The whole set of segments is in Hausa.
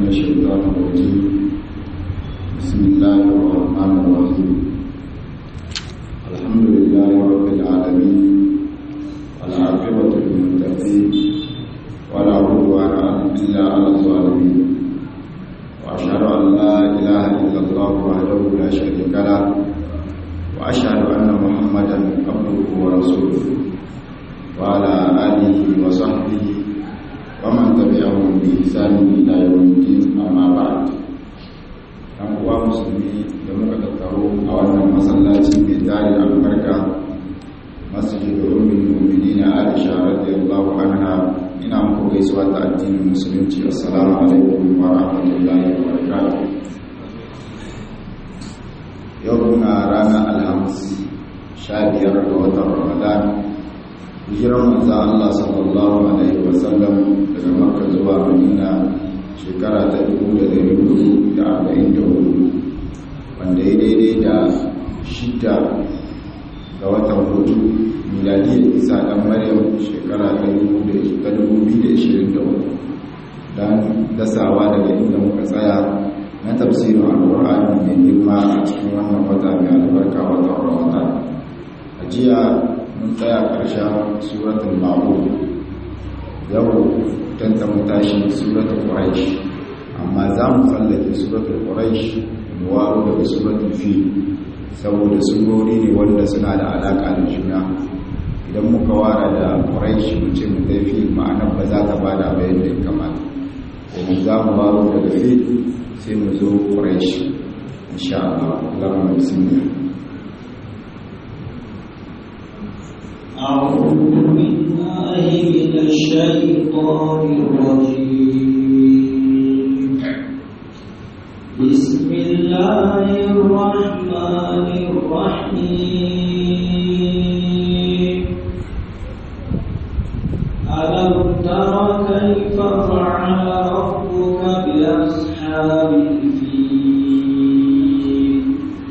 الشيطان الرجيم بسم الله الرحمن الرحيم الحمد لله رب العالمين والعاقبة للمتقين ولا عدوان إلا على الظالمين وأشهد أن لا إله إلا الله وحده لا شريك له وأشهد أن محمدا عبده ورسوله وعلى آله وصحبه ومن تبعهم بإحسان إلى يوم الدين أما بعد ɗan uwa musulmi da muka tattaro a wannan masallaci mai tari albarka masjid ummin mu'minin Aisha radiyallahu anha ina muku gaisuwa ta addinin musulunci assalamu alaikum wa rahmatullahi wa barakatuh yau muna ranar alhamis sha biyar ga watan ramadan hijirar manzan Allah sallallahu Alaihi wasallam daga makka zuwa madina shekara ta 1444 wanda ya daidai da shida ga watan hudu miladiyar isa dan maryam shekara ta 2023 don dasawa daga inda muka tsaya na tafsirin alkur'ani mai girma a cikin wannan wata mai albarka watan ramadan a jiya mun tsaya ƙarshen suratun ma'ul yau tanta mu tashi suratun quraish amma za mu tsallake suratun quraish mu waro daga suratun fi saboda surori ne wanda suna da alaƙa da juna idan muka wara da quraish mu ce mu tafi ma'anar ba za ta bada ba yadda ya kamata ko za mu waro daga fi sai mu zo quraish insha Allah Allahumma bismillah أعوذ بالله من الشيطان الرجيم بسم الله الرحمن الرحيم ألم تر كيف فعل ربك بأصحاب الفيل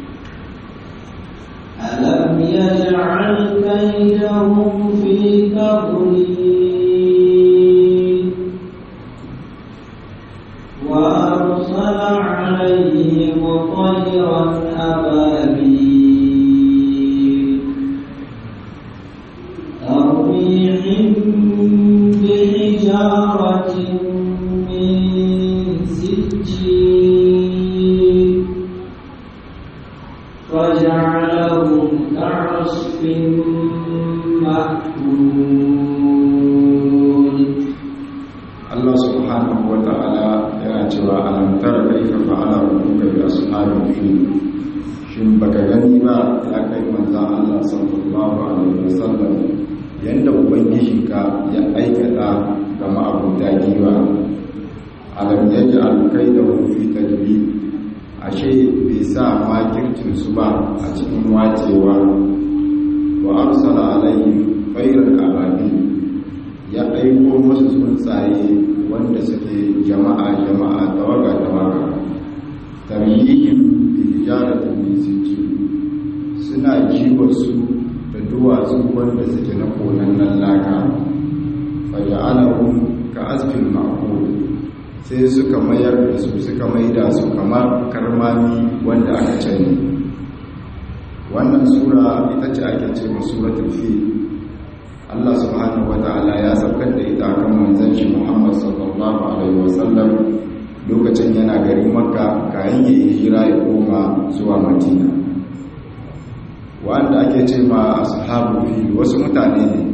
ألم يجعل كيدهم في تضليل وأرسل عليهم طيرا أبابيل ترميهم بحجارة من سجيل فجعلهم كعصف مأكول Allah subhanahu wa ta'ala yana cewa alam tara kaifa fa'ala rabbuka bi ashabil fil shin baka gani ba ya kai manzon Allah sallallahu alaihi wasallam yanda ubangijinka ya aikata ga ma'abuta giwa alam yaj'al kaidahum fi tadbir ashe bai sa makircin su ba a cikin wacewa wa arsala alaihim khairal ababil ya aiko musu tsuntsaye wanda suke jama'a jama'a tawaga tawaga tamyihin bijaratin min sijil suna jiwa su da duwatsu wanda suke na konannen laka faja'alahum ka asfil ma'qul sai suka mayar da su suka maida su kamar karmami wanda aka cani wannan sura ita ce ake ce suratul fil Allah subhanahu wa ta'ala ya saukar da ita kan manzon shi Muhammad sallallahu alaihi wasallam lokacin yana garin Makka kayan ya hijira ya koma zuwa Madina wanda ake ce ma ashabu fi wasu mutane ne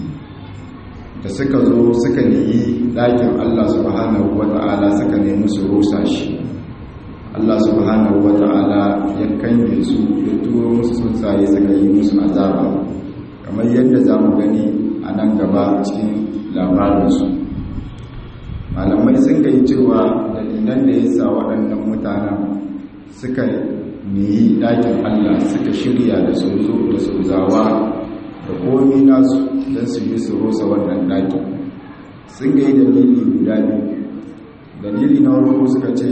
da suka zo suka niyi ɗakin Allah subhanahu wa ta'ala suka nemi su rusa shi Allah subhanahu wa ta'ala ya kange su ya turo musu tsuntsaye suka yi musu azaba kamar yadda za mu gani a nan gaba cikin labarinsu malamai sun kai cewa dalilan da ya sa waɗannan mutanen suka niyi ɗakin allah suka shirya da sozo da sozawa da komi nasu don su yi su rosa wannan ɗakin sun gai dalili guda biyu dalili na farko suka ce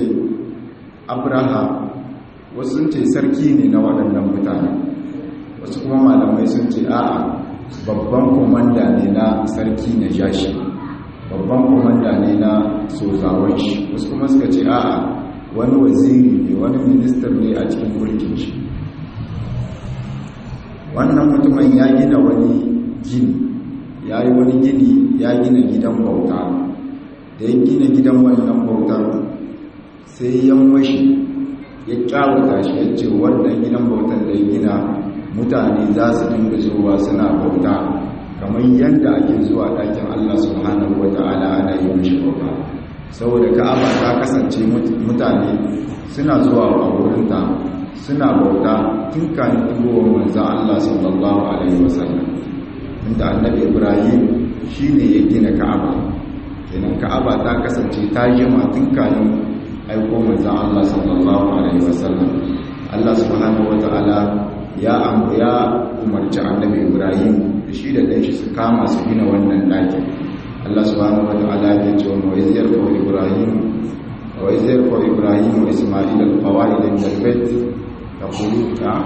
abraha wasu sun ce sarki ne na waɗannan mutanen wasu kuma malamai sun ce a'a babban komanda ne na sarki na jashi babban komanda ne na sozawan shi wasu kuma suka ce a'a wani waziri ne wani minister ne a cikin mulkin shi wannan mutumin ya gina wani gini ya yi wani gini ya gina gidan bauta da ya gina gidan wannan bautar sai ya mashi ya kyawata shi ya ce wannan gidan bautar da ya gina mutane za su dinga zuwa suna bauta kamar yadda ake zuwa ɗakin Allah subhanahu wa ta'ala ana yi mashi bauta saboda ka'aba ta kasance mutane suna zuwa a wurinta suna bauta tun kan tugowar manzo Allah sallallahu alaihi wasallam inda annabi Ibrahim shine ya gina ka'aba kenan ka'aba ta kasance ta jima tun kan aiko manzo Allah sallallahu alaihi wasallam Allah subhanahu wa ta'ala ya ya umarci annabi Ibrahim shi da ɗanshi su kama su gina wannan ɗakin Allah subhanahu wata'ala ya ce wa iziyar fa Ibrahim wa iziyar fa Ibrahim wa Isma'il al-qawaid min al-bayt taqulu ta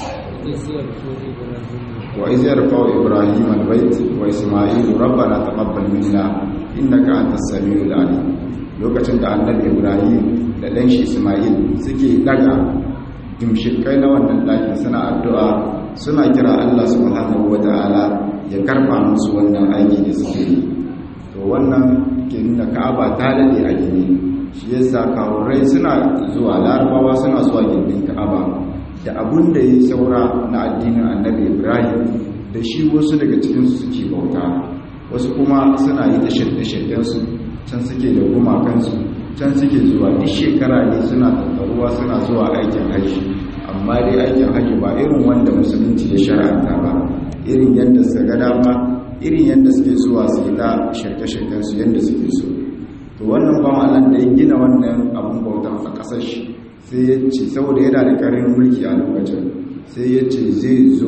wa iziyar fa Ibrahim al-bayt wa Isma'il rabbana taqabbal minna innaka antas samiul alim lokacin da annabi Ibrahim da ɗanshi Isma'il suke daga dimshikai na wannan ɗakin suna addu'a suna kira Allah subhanahu wata'ala ya karfa musu wannan aiki da suke yi to wannan ke nuna ka'aba ta dade a gini shi yasa kawurai suna zuwa larabawa suna zuwa gindin ka'aba da abun da ya saura na addinin annabi ibrahim da shi wasu daga cikinsu suke bauta wasu kuma suna yi da shirye-shiryensu can suke da gumakansu can suke zuwa duk shekara ne suna tattaruwa suna zuwa aikin hajji amma dai aikin hajji ba irin wanda musulunci ya shara'anta ba irin yadda suka ga dama irin yadda suke zuwa su yi ta shirke-shirken su yadda suke so to wannan ba Allah da ya gina wannan abun bautan a ƙasar shi sai ya ce saboda yana da karin mulki a lokacin sai ya ce zai zo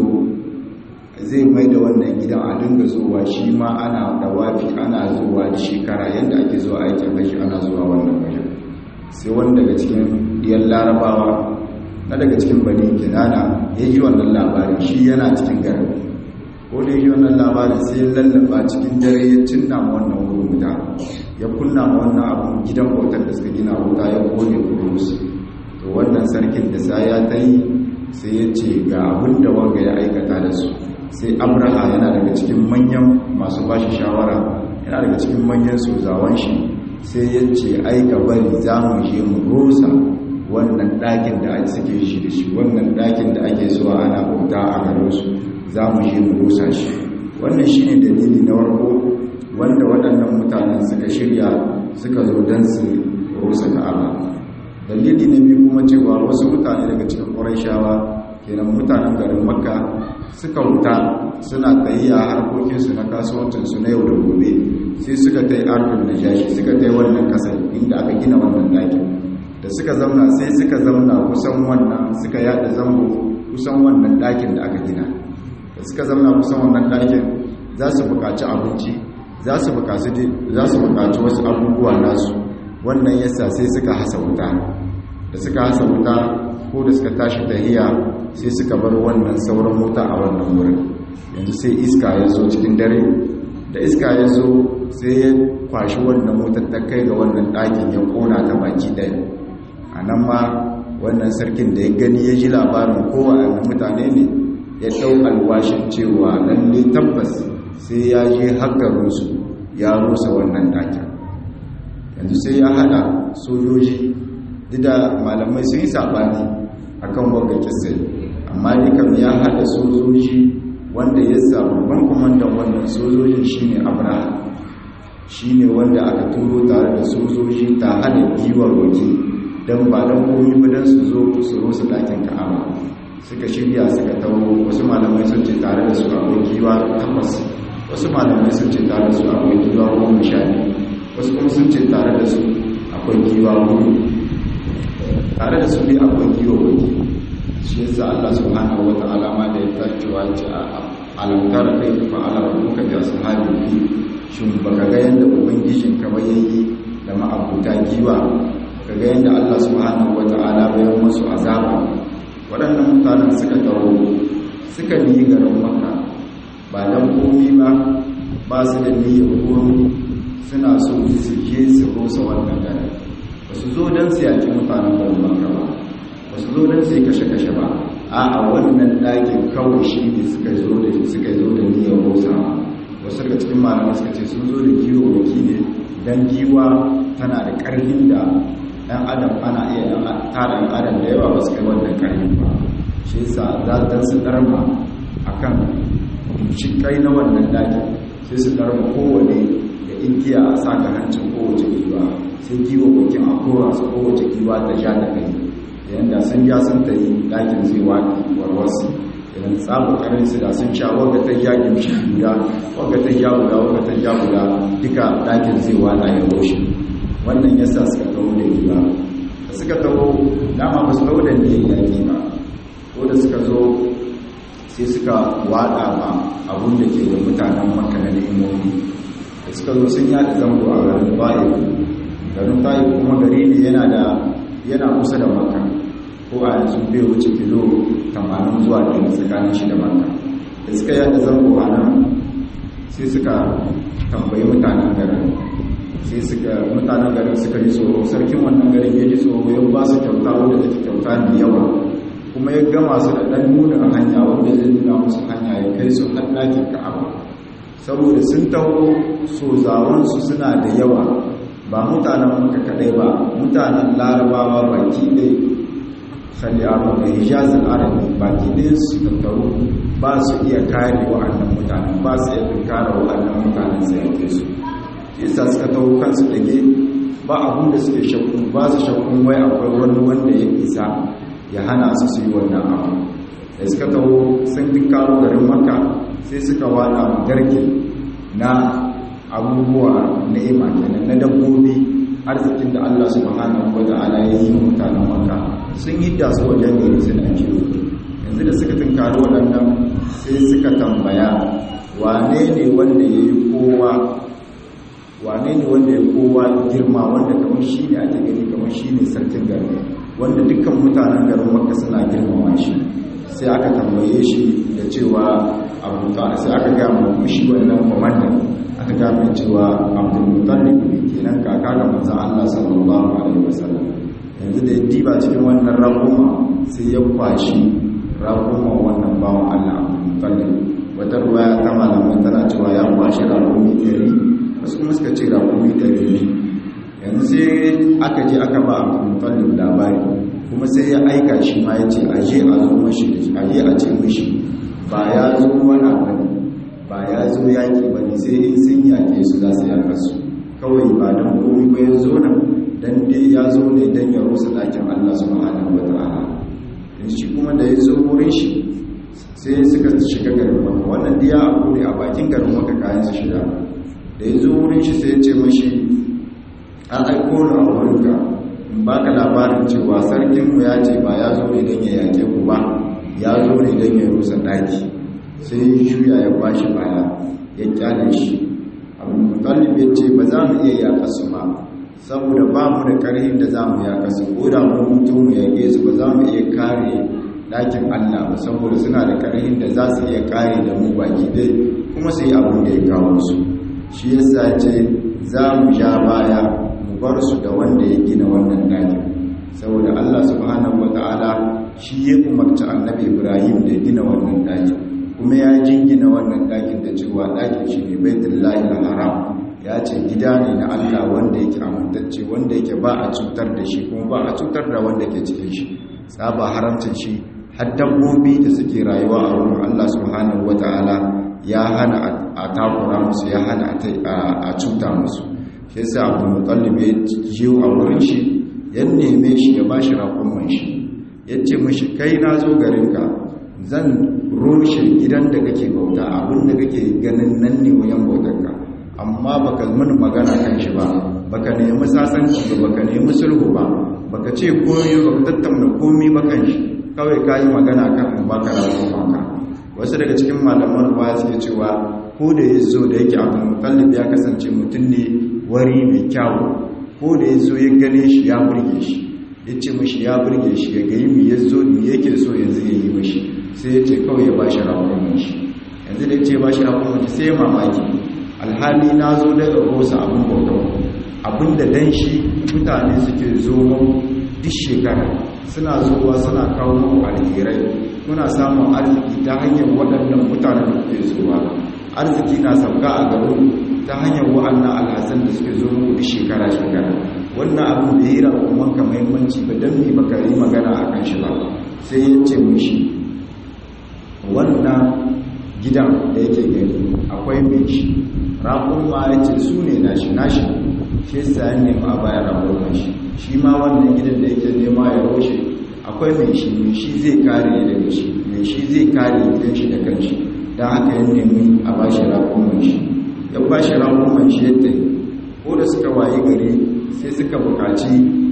zai mai da wannan gidan a dinga zuwa shi ma ana da wafi ana zuwa da shekara yadda ake zuwa aikin hajji ana zuwa wannan wajen sai wani daga cikin diyan larabawa na daga cikin bani kinana ya ji wannan labarin shi yana cikin garin ko da yi wannan labarin sai ya lallaba cikin dare ya cinna ma wannan wurin wuta ya kunna ma wannan abun gidan bautar da suka gina wuta ya kone kurus to wannan sarkin da sa ya ta yi sai ya ce ga abin da wanga ya aikata da su sai abraha yana daga cikin manyan masu bashi shawara yana daga cikin manyan sozawan shi sai ya ce ai ka bari za mu je mu rusa wannan ɗakin da suke shi da shi wannan ɗakin da ake zuwa ana bauta a garinsu za mu je mu rusa shi wannan shi ne dalili na warko wanda waɗannan mutanen suka shirya suka zo don su rusa ka'aba dalili na biyu kuma cewa wasu mutane daga cikin ƙwarai kenan mutanen garin makka suka wuta suna tsayiya harkokinsu na kasuwancinsu na yau da gobe sai suka ta yi arzikin da jashi suka ta yi wannan kasar inda aka gina wannan ɗakin da suka zauna sai suka zauna kusan wannan suka yada zango kusan wannan ɗakin da aka gina da suka zauna kusan wannan ɗakin za su buƙaci abinci za su buƙaci wasu abubuwa nasu wannan yasa sai suka hasa wuta da suka hasa wuta ko da suka tashi tahiya sai suka bar wannan sauran wuta a wannan wurin yanzu sai iska ya zo cikin dare da iska ya zo sai ya kwashi wannan wutar ta kai ga wannan ɗakin ya ƙona ta baki ɗaya a nan ma wannan sarkin da ya gani ya ji labarin kowa a mutane ne ya ɗau alwashin cewa lalle tabbas sai ya je hakarinsu ya rusa wannan ɗakin yanzu sai ya haɗa sojoji duk da malamai sun yi saɓani a kan wanga kisai amma dukkan ya haɗa sojoji wanda ya samu ban kwamandan wannan sojojin shine abraham shine wanda aka turo tare da sojoji ta hada giwar waje don ba don komi ba don su zo su rusa ɗakin ka'aba suka shirya suka tawo wasu malamai sun ce tare da su akwai giwa takwas wasu malamai sun ce tare da su akwai giwa goma sha wasu kuma sun ce tare da su akwai giwa hudu tare da su ne akwai giwa waje shi yasa Allah subhanahu wa ta'ala ma da ya tacewa ce a alamtar kai fa ala rabbuka bi ashabi fi shin baka ga yanda ubangijin ka ba yayi da ma'abuta giwa kaga yanda Allah subhanahu wa ta'ala bai musu azaba waɗannan mutanen suka dawo suka yi garin Makka ba dan komi ba ba su da niyyar komi suna so su je su rusa wannan garin ba su zo don su yaki mutanen garin makka ba ba su zo don su yi kashe-kashe ba a a wannan ɗakin kawai shi ne suka zo da suka zo da niyyar rusawa wasu daga cikin malamai suka ce sun zo da giwo waki ne don giwa tana da ƙarfin da ɗan adam ana iya tara ɗan adam da yawa ba su kai wannan ƙarfin ba shi yasa za ta su ɗarma a kan shikai na wannan ɗakin sai su ɗarma kowane da ingiya a saka hancin kowace giwa sai giwa wakin a kora su kowace giwa ta sha da kai yadda sun ja sun ta yi ɗakin zai waƙi warwarsu idan tsabu karin su da sun sha waga ta ja gimshi guda waga ta ja guda waga ta ja guda duka ɗakin zai wata ya roshe wannan yasa suka taho da giwa da suka taho dama ba su taho da niyyar yaƙi ba ko da suka zo sai suka wada ma abun da ke da mutanen maka na nemomi da suka zo sun yada zango a garin bayi garin bayi kuma gari ne yana da yana kusa da maka ko a yanzu bai wuce kilo 80 zuwa da tsakanin shi da maka da suka yada zango a nan sai suka tambayi mutanen garin sai suka mutanen garin suka yi tsoro sarkin wannan garin ya ji tsoro ya ba su kyauta wanda take kyauta mai yawa kuma ya gama su da ɗan nuna hanya wanda zai nuna musu hanya ya kai su har ɗakin ka'aba saboda sun taho so zawansu suna da yawa ba mutanen maka kaɗai ba mutanen larabawa baki ɗaya kalli abu da hijazin arabi baki ɗaya su tattaru ba su iya kare wa'annan mutanen ba su iya tunkara wa'annan mutanen sai yake su yasa suka taho kansu dage ba abun da suke shakku ba su shakkun wai akwai wani wanda ya isa ya hana su su yi wannan abu da suka taho sun dinkaro garin maka sai suka wada garke na abubuwa ni'ima kenan na dabbobi arzikin da Allah subhanahu wa ta'ala ya yi mutanen maka sun yi da su wajen gari suna kiwo yanzu da suka tunkaro waɗannan sai suka tambaya wane ne wanda ya yi kowa wane ne wanda ya kowa girma wanda kamar shi ne ake gani kamar shi ne sarkin garin wanda dukkan mutanen garin maka suna girmama shi sai aka tambaye shi da cewa abu sai aka gama shi wannan kwamandan aka gama cewa abdulmutallib ne kenan kaka ga manzon Allah sallallahu alaihi wasallam yanzu da ya diba cikin wannan rakuma sai ya kwashi rakuma wannan bawan Allah abdulmutallib wata ruwaya ta malamai tana cewa ya kwashi rakumi ɗari wasu kuma suka ce rakumi ɗari ne yanzu sai aka je aka ba abdulmutallib labari kuma sai ya aika shi ma ya ce aje a zo mashi aje a ce mashi ba ya zo wani abu ba ya zo yaƙi ba ne sai in sun yaƙe su za su yaƙa su kawai ba don komi ba ya zo nan don dai ya zo ne don ya rusa ɗakin Allah su ma'ana wa ta'ala in shi kuma da ya zo wurin shi sai suka shiga garin maka wannan diya abu ne a bakin garin maka kayan su shiga da ya zo wurin shi sai ya ce mashi an aiko ni a wurinka in baka labarin cewa sarkinmu ya ce ba ya zo ne don ya yaƙe ku ba ya zo ne don ya rusa ɗaki sai ya juya ya bashi baya ya kyale shi abu mutallib ya ce ba za mu iya yaƙa su ba saboda ba mu da ƙarfin da za mu yaƙa su ko da mu mutum mu yaƙe su ba za mu iya kare ɗakin allah ba saboda suna da ƙarfin da za su iya kare da mu baki dai kuma su yi abin da ya kawo su shi yasa ce za mu ja baya mu bar su da wanda ya gina wannan ɗakin saboda allah subhanahu wa ta'ala shi ya umarci annabi ibrahim da gina wannan ɗakin kuma ya jingina wannan ɗakin da cewa ɗakin shi ne baitullahi haram ya ce gida ne na Allah wanda yake amintacce wanda yake ba a cutar da shi kuma ba a cutar da wanda ke cikin shi tsaba haramcin shi har dabbobi da suke rayuwa a wurin Allah subhanahu wataala ya hana a takura musu ya hana a cuta musu shi yasa Abu Muttalib ya jiyo a wurin shi ya neme shi ya bashi raƙon shi ya ce mashi kai na zo garinka zan rushe gidan da kake bauta abin da kake ganin nan ne wayan bautarka amma baka mun magana kan shi ba baka nemi sasanci ba baka nemi sulhu ba baka ce koyo baka tattauna komai ba kan shi kawai ka yi magana kan baka rawo maka wasu daga cikin malaman ruwa suke cewa ko da ya zo da yake abin mutallib ya kasance mutum ne wari mai kyawu ko da ya zo ya gane shi ya burge shi ya ce mashi ya burge shi ya gayi mi ya zo mi yake so yanzu ya yi mashi sai ya ce kawai ya ba shi rakunan shi yanzu da ya ce ba shi rakunan shi sai ya mamaki alhali na zo daga rosa abin bautan abinda dan shi mutane suke zo duk shekara suna zuwa suna kawo muku alherai kuna samun arziki ta hanyar waɗannan mutanen da kuke zuwa arziki na sauka a garin ta hanyar wa'annan alhassan da suke zo muku duk shekara-shekara wannan abin da yi rakumanka mahimmanci ba don mai bakari magana a kan shi ba sai ya ce mushi wannan gidan da yake gani akwai mai shi rakun ma ya ce su ne nashi nashi shi sa ya nema a bayan rakun shi shi ma wannan gidan da yake nema ya roshe akwai mai shi mai shi zai kare daga shi mai shi zai kare gidan shi da kanshi don haka ya nemi a ba shi rakun shi ya ba shi rakun shi yadda ko da suka waye gari sai suka bukaci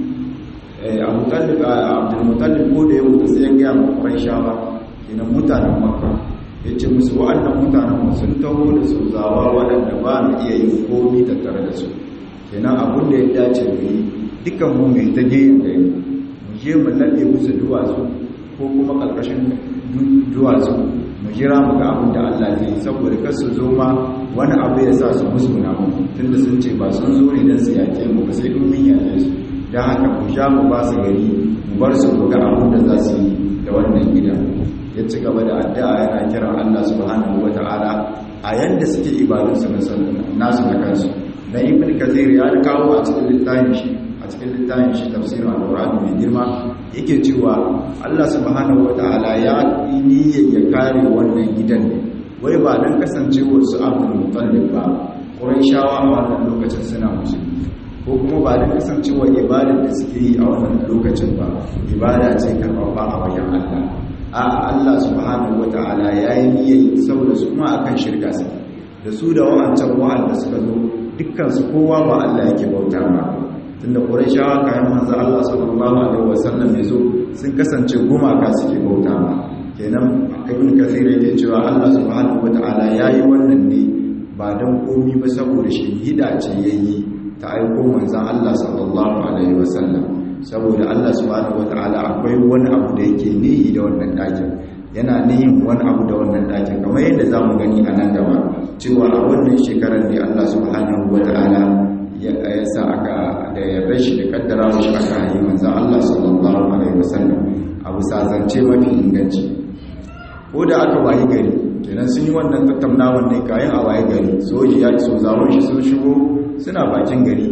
abdulmutallib ko da ya mutu sai ya gaya makon shawa kenan mutanen makka ya ce musu wa'annan mutanen sun taho da su zawa waɗanda ba mu iya yin komi tattare da su kenan abin da ya dace mu yi dukkan mu mai ta geyin gari mu je mu laɓe musu duwatsu ko kuma ƙarƙashin duwatsu mu jira mu ga abin da Allah zai yi saboda kar su zo ma wani abu ya sa su musguna mu tunda sun ce ba sun zo ne don su yaƙe mu ba sai mun yaƙe su don haka mu sha mu ba su gari mu bar su mu ga abin da za su yi da wannan gida ya ci gaba da addu'a yana kiran Allah subhanahu wata'ala a yanda suke ibadunsu na nasu na kansu dan ibn kathir ya kawo a cikin littafin shi a cikin littafin shi tafsirin al-qur'ani mai girma yake cewa Allah subhanahu wata'ala ya niyyar ya kare wannan gidan ne wai ba dan kasancewar su abdul mutallib ba quraishawa a wannan lokacin suna musulmi ko kuma ba dan kasancewar ibadar da suke yi a wannan lokacin ba ibada ce karfafa a wajen Allah a Allah subhanahu wata'ala ya yi niyyar saboda su ma akan shirka su da su da wa'ancan wa'anda suka zo dukkan su kowa ba Allah yake bauta ba tunda Qurayshawa kayan manzo Allah sallallahu alaihi wasallam ya zo sun kasance gumaka suke bauta ba kenan Ibn Kathir yake cewa Allah subhanahu wata'ala ya yi wannan ne ba dan komi ba saboda shahida ce yayi ta aiko manzon Allah sallallahu alaihi wasallam saboda Allah subhanahu wata'ala akwai wani abu da yake nihi da wannan ɗakin yana nihin wani abu da wannan ɗakin kamar yadda za mu gani a nan gaba cewa a wannan shekarar ne Allah subhanahu wata'ala ya sa aka da yarda shi da kaddara shi aka yi manzan Allah sallallahu alaihi wasallam abu sazance mafi inganci ko da aka wayi gari kenan sun yi wannan tattaunawan ne kayan a wayi gari soji ya so zawon shi sun shigo suna bakin gari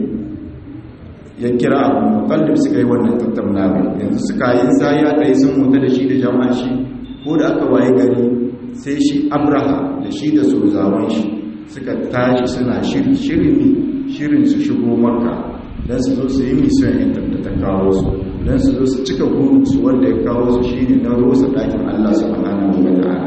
ya kira abu mutallib suka yi wannan tattaunawa yanzu suka yi sai ya tsaye sun mutu da shi da jama'a shi ko da aka waye gari sai shi abraha da shi da sozawan shi suka tashi suna shirin shirin su shigo makka don su zo su yi misiyon yan da ta kawo su don su zo su cika su wanda ya kawo su shi ne na rosa ɗakin allah su subhanahu wa ta'ala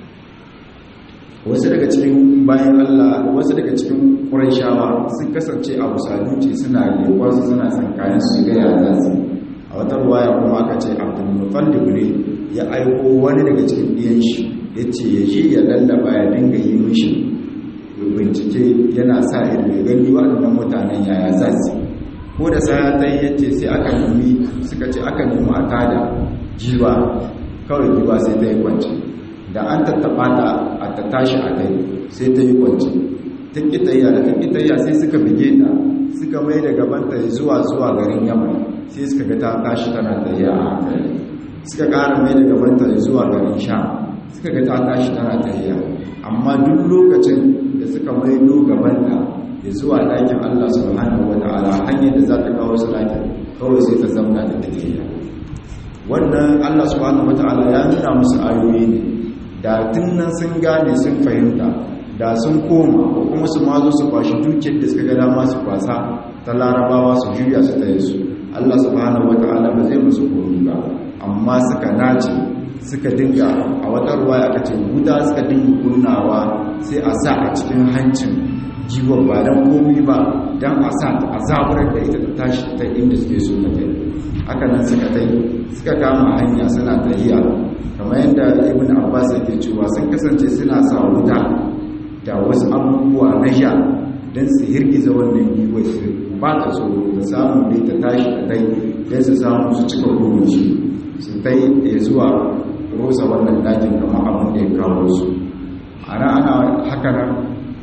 wasu daga cikin bayan Allah wasu daga cikin ƙurayshawa sun kasance a musaluci suna leƙon su suna tsankanin su ga yaran su a wata ruwaya kuma aka ce Abdul Muttalib ne ya aiko wani daga cikin ɗiyan shi yace ya je ya lallaba ya dinga yi mishi bincike yana sa ido ya gani waɗannan mutanen yaya za su ko da sai ta yace sai aka nemi suka ce aka nemi a tada jiwa kawai jiwa sai ta yi kwance da an tattaba ta a ta tashi a kai sai ta yi kwanci ta kitayya da ta kitayya sai suka bige ta suka mai da gabanta zuwa zuwa garin yamma sai suka ga ta tashi tana tafiya a hankali suka ƙara mai da gabanta zuwa garin sha suka ga ta tashi tana tafiya amma duk lokacin da suka mai do gabanta ya zuwa ɗakin Allah subhanahu wata'ala hanyar da za ta kawo su ɗakin kawai sai ta zamna da tafiya wannan Allah subhanahu wata'ala ya nuna musu ayoyi ne da nan sun gane sun fahimta da sun koma ko kuma su mazo su kwashi dukiyar da suka ga dama su kwasa ta larabawa su juya su tsaye su Allah subhanahu wata'ala ba zai musu komi ba amma suka nace suka dinga a wata ruwa aka ce wuta suka dinga kunnawa sai a sa a cikin hancin jiwon ba don komi ba don a sa a zaburar da ita ta tashi ta inda suke so ta kai haka nan suka tai suka kama hanya suna tahiya kamar yadda ibn abbas yake cewa sun kasance suna sa wuta da wasu abubuwa na sha don su hirgiza wannan yiwuwa su ba ta tsoro ta samu dai ta tashi da tai don su samu su cika shi su tai ya zuwa rosa wannan dakin kamar abin da ya kawo su ana ana haka nan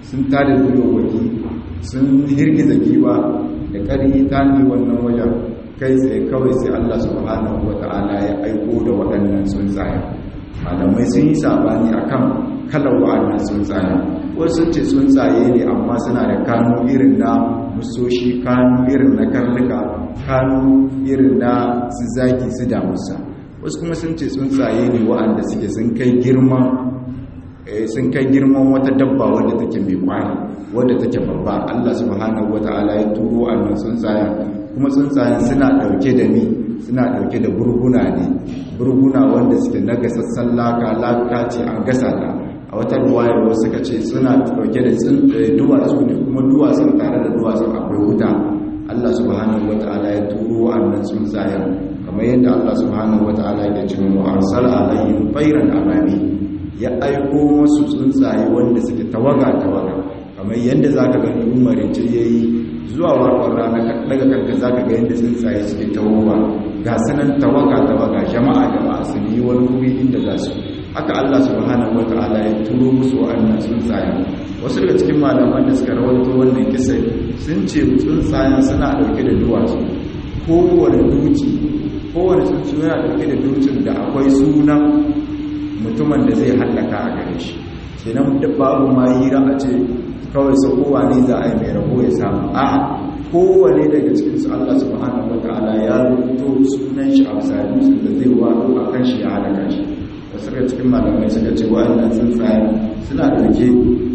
sun tada dulowaki sun hirgiza giwa da ƙari ta ne wannan wajen kai tsaye kawai sai Allah subhanahu wata'ala ya aiko da waɗannan tsuntsaye malamai sun yi sabani akan kalar wa'annan tsuntsaye wasu ce tsuntsaye ne amma suna da kanu irin na musoshi kanu irin na karnuka kanu irin na su zaki su damusa wasu kuma sun ce tsuntsaye ne wa'anda suke sun kai girman sun kai girman wata dabba wadda take mai kwari wadda take babba Allah subhanahu wata'ala ya turo annan tsuntsayen kuma tsuntsayen suna dauke da ni suna dauke da burguna ne burguna wanda suke na gasassan laka laka ce an gasa ta a wata ruwayar wasu suka ce suna dauke da duwatsu ne kuma duwatsun tare da duwatsun akwai wuta Allah subhanahu wata'ala ya turo annan tsuntsayen kamar yadda Allah subhanahu wata'ala ya ce mu arsala alayhim bayran ababi ya aiko masu tsuntsaye wanda suke tawaga-tawaga kamar yadda za ka gani umarin ce ya yi zuwa warkar rana daga karka za ka ga yadda tsuntsaye suke tawowa ga sanan tawaga-tawaga jama'a jama'a su yi wani wuri inda za su haka allah subhanahu wa ta'ala ya turo musu wa'annan tsuntsaye wasu daga cikin malaman da suka rawaito wannan kisai sun ce tsuntsayen suna dauke da duwatsu kowane duki kowane tsuntsu yana dauke da dukin da akwai sunan mutumin da zai hallaka a gare shi kenan da babu ma hira a ce kawai sa kowa ne za a yi mai rabo ya samu a kowane daga cikin su Allah subhanahu wataala ya rubuto sunan shi a bisa dutsen da zai wado a kan shi ya halaka shi wasu daga cikin malamai suka ce wa'annan tsuntsaye suna dauke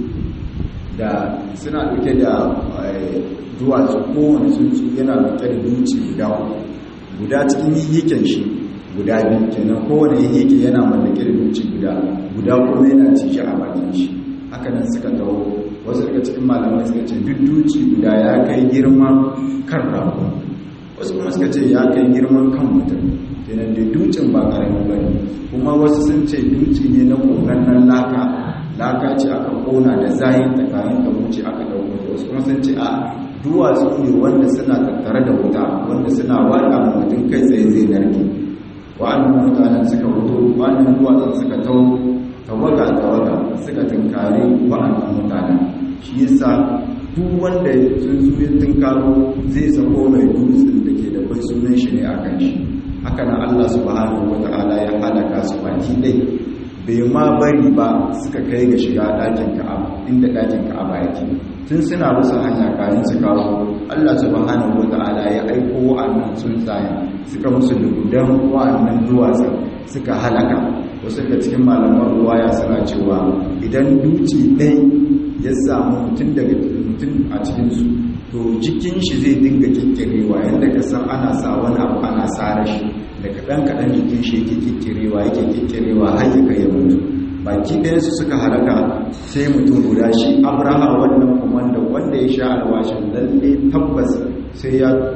da suna dauke da duwatsu kowane tsuntsu yana dauke da duci guda guda cikin yiken shi guda biyu kenan kowane yake yana mallake da duci guda guda kuma yana cije a bakin shi haka nan suka taho wasu daga cikin malamai suka ce duk duci guda ya kai girman kan rago wasu kuma suka ce ya kai girman kan mutum kenan da ducin ba karamin ba ne kuma wasu sun ce duci ne na kogannan laka laka ce aka kona da zayin ta kayan da wuce aka dauko wasu kuma sun ce a duwatsu ne wanda suna tattare da wuta wanda suna wada mutum kai tsaye zai narke wa'annan mutanen suka fito wa'annan duwatsun suka tau tawaga tawaga suka tunkari wa'annan mutanen shi yasa duk wanda sun zuwa tunkaro zai sako mai dutsen da ke da bai sunan shi ne a kan shi haka na Allah subhanahu wata'ala ya halaka su baki dai bai ma bari ba suka kai ga shiga ɗakin ka'aba inda ɗakin ka'aba yake tun suna musu hanya kayan su kawo Allah subhanahu wata'ala ya aiko wa'annan tsuntsayen suka musu lugudan wa'annan duwatsun suka halaka wasu daga cikin malaman ruwaya suna cewa idan duci ɗai ya samu mutum daga mutum a cikinsu to jikin shi zai dinga kikkirewa yadda ka san ana sa wani abu ana tsara shi da kaɗan-kaɗan jikin shi yake kikkirewa yake kikkirewa har ya kai ya mutu baki ɗayansu suka halaka sai mutum guda shi abraha wannan komanda wanda ya sha alwashin lalle tabbas sai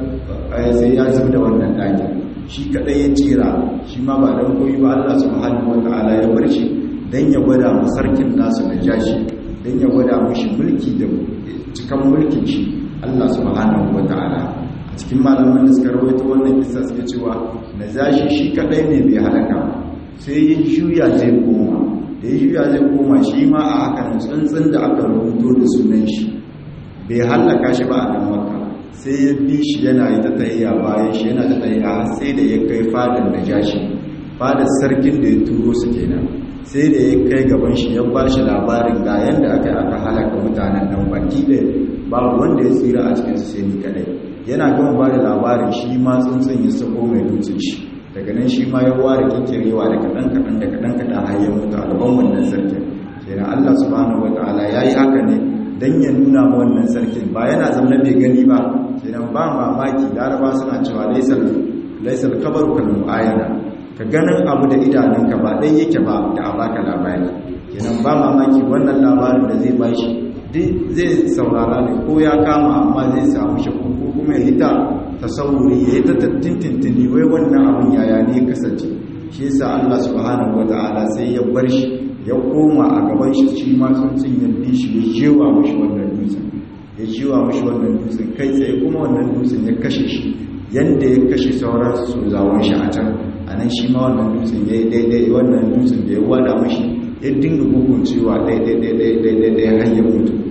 ya zub da wannan ɗakin shi kaɗai ya tsira shi ma ba don koyi ba allah subhanahu wa ta'ala ya bar shi don ya gwada mu sarkin nasu da jashi don ya gwada mushi mulki da cikan mulkin shi allah subhanahu wa ta'ala a cikin malaman da suka rawaito wannan kisa suke cewa na zashi shi kaɗai ne bai halaka sai ya juya zai koma da ya juya zai koma shi ma a hakan tsuntsun da aka rubuto da sunan shi bai hallaka shi ba a nan maka sai ya bi shi yana yi ta tsayiya bayan shi yana ta tsayiya har sai da ya kai fadar da jashi fadar sarkin da ya turo su kenan sai da ya kai gaban shi ya ba shi labarin ga yadda aka yi aka halaka mutanen nan baki da babu wanda ya tsira a cikin su sai ni kadai yana gama ba da labarin shi ma tsuntsun ya sako mai dutsen shi daga nan shi ma ya ware kikkirewa da kaɗan kaɗan da kaɗan kaɗan har ya mutu a gaban wannan sarkin kenan Allah subhanahu wataala yayi haka ne dan ya nuna ma wannan sarkin ba yana zama bai gani ba kenan ba mamaki laraba suna cewa laisal laisal kabaru kal muayana ka ganin abu da idanunka ba dai yake ba da a baka labari kenan ba mamaki wannan labarin da zai bashi duk zai saurara ne ko ya kama amma zai samu shakku ko kuma ya hita tasawuri ya yi ta tintintini wai wannan abin yaya ne kasance shi yasa Allah subhanahu wataala sai ya bar shi ya koma a gaban shi shi ma tsuntsun ya bi shi ya jewa mashi wannan dutsen ya jewa mashi wannan dutsen kai tsaye kuma wannan dutsen ya kashe shi yanda ya kashe sauran su zawon shi a can a nan shi ma wannan dutsen ya yi daidai wannan dutsen da ya wada mashi ya dinga gugun cewa daidai har ya mutu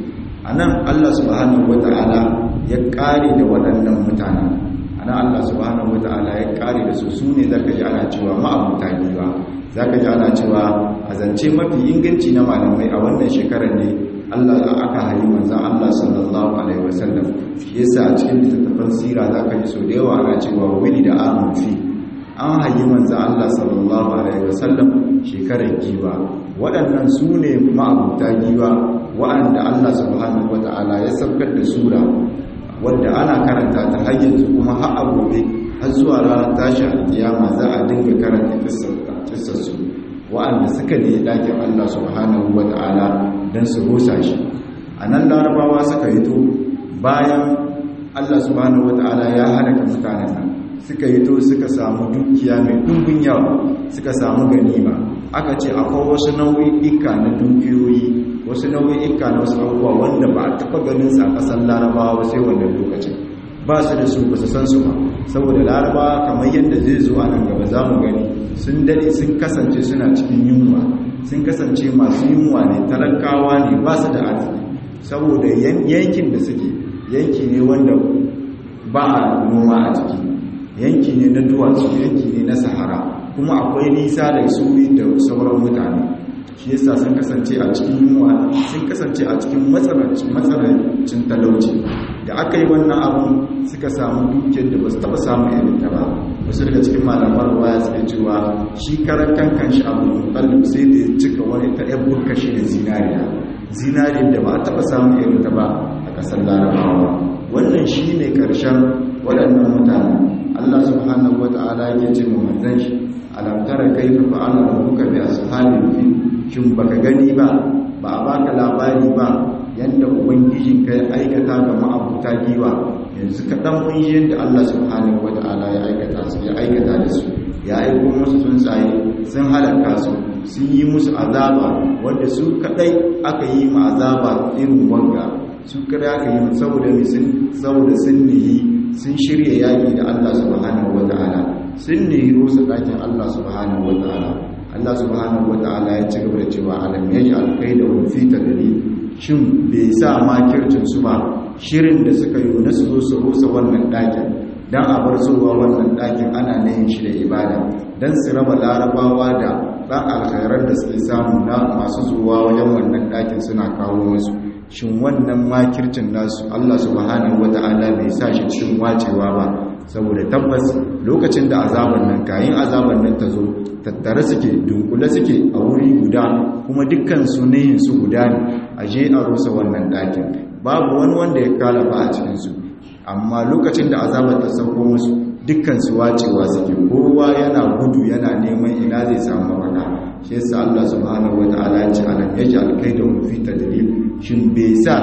anan Allah subhanahu wata'ala ya kare da waɗannan mutanen anan Allah subhanahu wata'ala ya kare da su su ne zaka ji ana cewa ma'abuta giwa zaka ji ana cewa a zance mafi inganci na malamai a wannan shekarar ne Allah aka hayi manzon Allah sallallahu alaihi wasallam shi yasa a cikin littattafan sira zaka ji so da yawa ana cewa wili da amun fi an hayi manzon Allah sallallahu alaihi wasallam shekarar giwa waɗannan su ne ma'abuta giwa waɗanda Allah subhanahu wata'ala ya saukar da sura wadda ana karanta ta har yanzu kuma har a gobe har zuwa ranar tashi alkiyama za a dinga karanta kissar su waɗanda suka ne ɗakin Allah subhanahu wata'ala don su rusa shi a nan larabawa suka yi to bayan Allah subhanahu wata'ala ya halaka mutanen nan suka yi to suka samu dukiya mai ɗumbin yawa suka samu ganima aka ce akwai wasu nau'i'ika na dukiyoyi wasu nau'i'ika na wasu abubuwa wanda ba a taɓa ganin sa ƙasar larabawa sai wannan lokacin ba su da su ba su san su ba saboda larabawa kamar yadda zai zo a nan gaba za mu gani sun dade sun kasance suna cikin yunwa sun kasance masu yunwa ne talakawa ne ba su da arziki saboda yankin da suke yanki ne wanda ba a noma a ciki yanki ne na duwatsu yanki ne na sahara kuma akwai nisa da su da sauran mutane shi yasa sun kasance a cikin yunwa sun kasance a cikin matsanancin talauci da aka yi wannan abun suka samu dukiyar da ba su taba samun irin ta ba wasu daga cikin malamar waya suke cewa shi karan kankan shi abu mutallib sai da ya cika wani ta yan burka shi da zinariya zinariyar da ba a taba samun irin ta ba a kasar larabawa wannan shi ne karshen waɗannan mutane allah subhanahu wa ta'ala yake ce mu manzan shi alam tara kaifa fa'ala rabbuka bi ashabil fil shin baka gani ba ba a baka labari ba yanda ubangijin ka ya aikata ga ma'abuta giwa yanzu kaɗan mun yi yadda Allah subhanahu wata'ala ya aikata su ya aikata da su ya aiko musu tsuntsaye sun halaka su sun yi musu azaba wanda su kaɗai aka yi ma azaba irin wanga su kaɗai aka yi saboda saboda sun nihi sun shirya yaƙi da Allah subhanahu wata'ala sun nihi rusa ɗakin Allah subhanahu wata'ala Allah subhanahu wata'ala ya ci gaba da cewa alam yaj'al kaidahum fi tadlil shin bai sa makircin su ba shirin da suka yi na su zo su rusa wannan ɗakin don a bar zuwa wannan ɗakin ana nayin shi da ibada don su raba larabawa da ɗan alkhairar da suke samu na masu zuwa wajen wannan ɗakin suna kawo musu shin wannan makircin nasu allah subhanahu wata'ala bai sa shi cikin wacewa ba saboda tabbas lokacin da azaban nan kayin azaban nan ta zo tattare suke dunkule suke a wuri guda kuma dukkan su neyin su guda ne a je a rusa wannan ɗakin babu wani wanda ya kalafa a cikinsu amma lokacin da azabar ta sauko musu dukkan su wacewa suke kowa yana gudu yana neman ina zai samu mafaka shi yasa Allah subhanahu wataala ya ce alam yaj'al kaydahum fi tadlil shin bai sa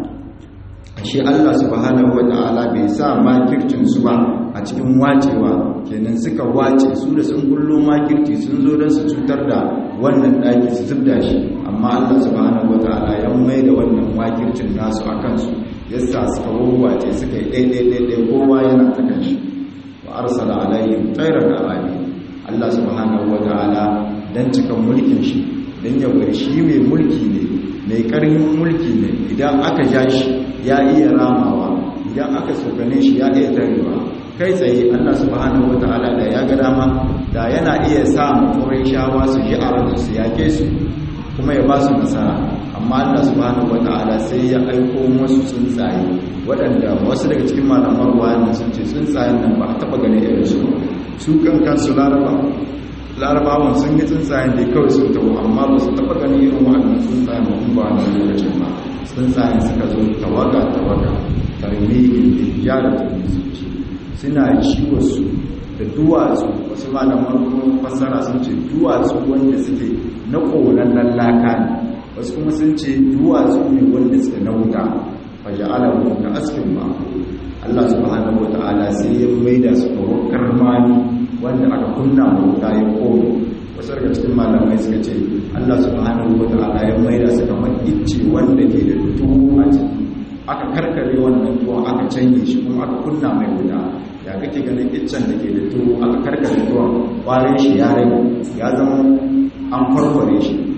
shi Allah subhanahu wataala bai sa makircin su ba a cikin wacewa kenan suka wace su da sun kullo makirci sun zo don su cutar da wannan ɗaki su zubda shi amma Allah subhanahu wataala ya mai da wannan makircin nasu a kansu yasa suka wawace suka yi ɗaiɗaiɗaiɗai kowa yana ta kan shi wa arsala alaihim tsairar arabi Allah subhanahu wataala dan cikan mulkin shi dan ya bar shi mai mulki ne mai karhin mulki ne idan aka ja shi ya iya ramawa idan aka tsokane shi ya iya tarewa kai tsaye Allah subhanahu wata'ala da ya ga dama da yana iya sa muturai shawa su ji a ransu su yake su kuma ya ba su nasara amma Allah subhanahu wata'ala sai ya aiko musu tsuntsaye waɗanda wasu daga cikin malaman ruwayan sun ce tsuntsayen nan ba a taɓa ganin irin su su kan kansu laraba larabawan sun yi tsuntsayen da kawai sun taho amma ba su taɓa ganin irin waɗannan tsuntsayen ba ba na lokacin ba tsuntsayen suka zo tawaga tawaga tarmihin da yara tarmihin suna ciwarsu da duwatsu wasu malaman fassara sun ce duwatsu wanda suke na ƙonan laka ne wasu kuma sun ce duwatsu ne wanda suke na wuta faje alamu da askin ba Allah subhanahu wa ta'ala sai ya maida su ga wakar mani wanda aka kunna wuta ya kone wasu daga cikin malamai suka ce Allah subhanahu wa ta'ala ya maida su kamar icce wanda ke da tuwo a ciki aka karkare wannan tuwon aka canye shi kuma aka kunna mai wuta ya kake ganin iccen da ke da tuwo aka karkare tuwon kwarin shi ya rage ya zama an farfare shi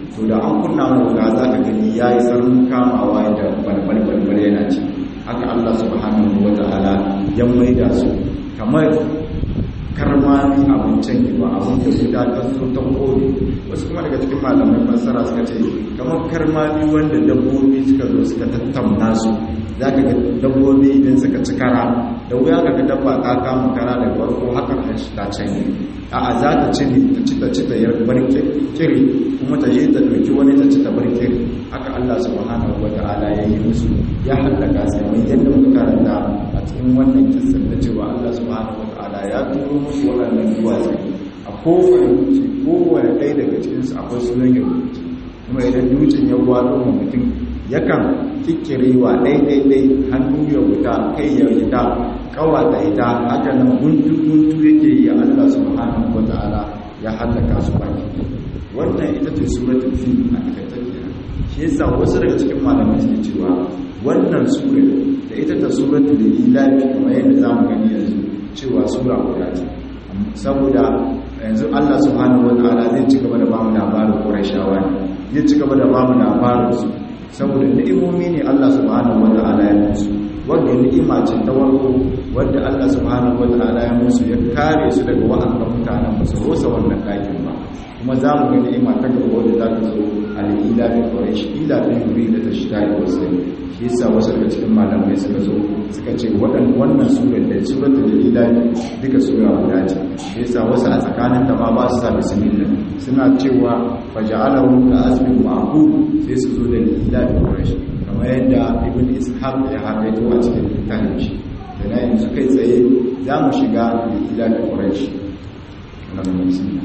to da an kunna mai wuta za ka gani ya yi sarrin kamawa da balbal yana ci haka Allah subhanahu wa ta'ala ya maida su kamar karmami abincin yi ba abin da guda ta so ta kore wasu kuma daga cikin malamai fassara suka ce kamar karmami wanda dabbobi suka zo suka tattauna su za ka ga dabbobi idan suka ci kara da wuya ka ga dabba ta kama kara da farko haka shi ta canye a'a za ta ci ne ta ci ta ci ta yar bar kiri kuma ta je ta ɗauki wani ta ci ta bar kiri haka Allah subhanahu wa ta'ala ya yi musu ya hallaka su kamar yadda muka karanta a cikin wannan kissan da cewa Allah subhanahu wa ta'ala ya turo musu waɗannan duwatsu a kowane dutse kowane ɗaya daga cikinsu akwai sunan ya rubuce kuma idan dutsen ya wado ma mutum yakan kikkirewa ɗaiɗaiɗai hannu ya wuta kai ya wuta ƙawa ta ita haka nan guntu-guntu yake yi a Allah subhanahu wa ta'ala ya hallaka su baki wannan ita ce suratul fil a takaitar kenan shi yasa wasu daga cikin malamai suke cewa wannan sura da ita ta suratul ilahi kamar yadda zamu gani yanzu cewa sura guda ce saboda yanzu Allah subhanahu wataala zai ci gaba da bamu labarin Qurayshawa ne zai ci gaba da bamu labarin su saboda ni'imomi ne Allah subhanahu wataala ya musu wanda ni'ima ce ta warko wanda Allah subhanahu wataala ya musu ya kare su daga wa'annan mutanen ba su rosa wannan dakin ba kuma za mu ga ni'ima ta gaba wanda za ta zo al'ila bi quraish ila bi yuri da ta shita da wasu shi yasa wasu daga cikin malamai suka zo suka ce waɗannan wannan surar da suratul ila duka sura guda ce shi yasa wasu a tsakanin ta ma ba su sa bismillah suna cewa faja'alahu ka asmin ma'qub sai su zo da ila bi quraish kamar yadda ibn ishaq ya hakaito a cikin littafin shi da na yanzu kai tsaye za mu shiga ila bi quraish wannan bismillah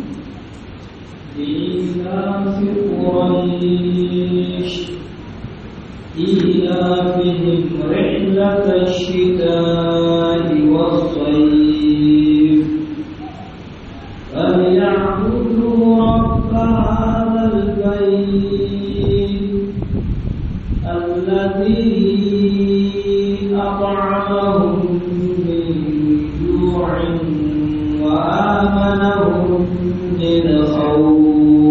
إيلاف قريش إيلافهم رحلة الشتاء والصيف فليعبدوا رب هذا البيت الذي أطعمهم من جوع وآمنهم من خوف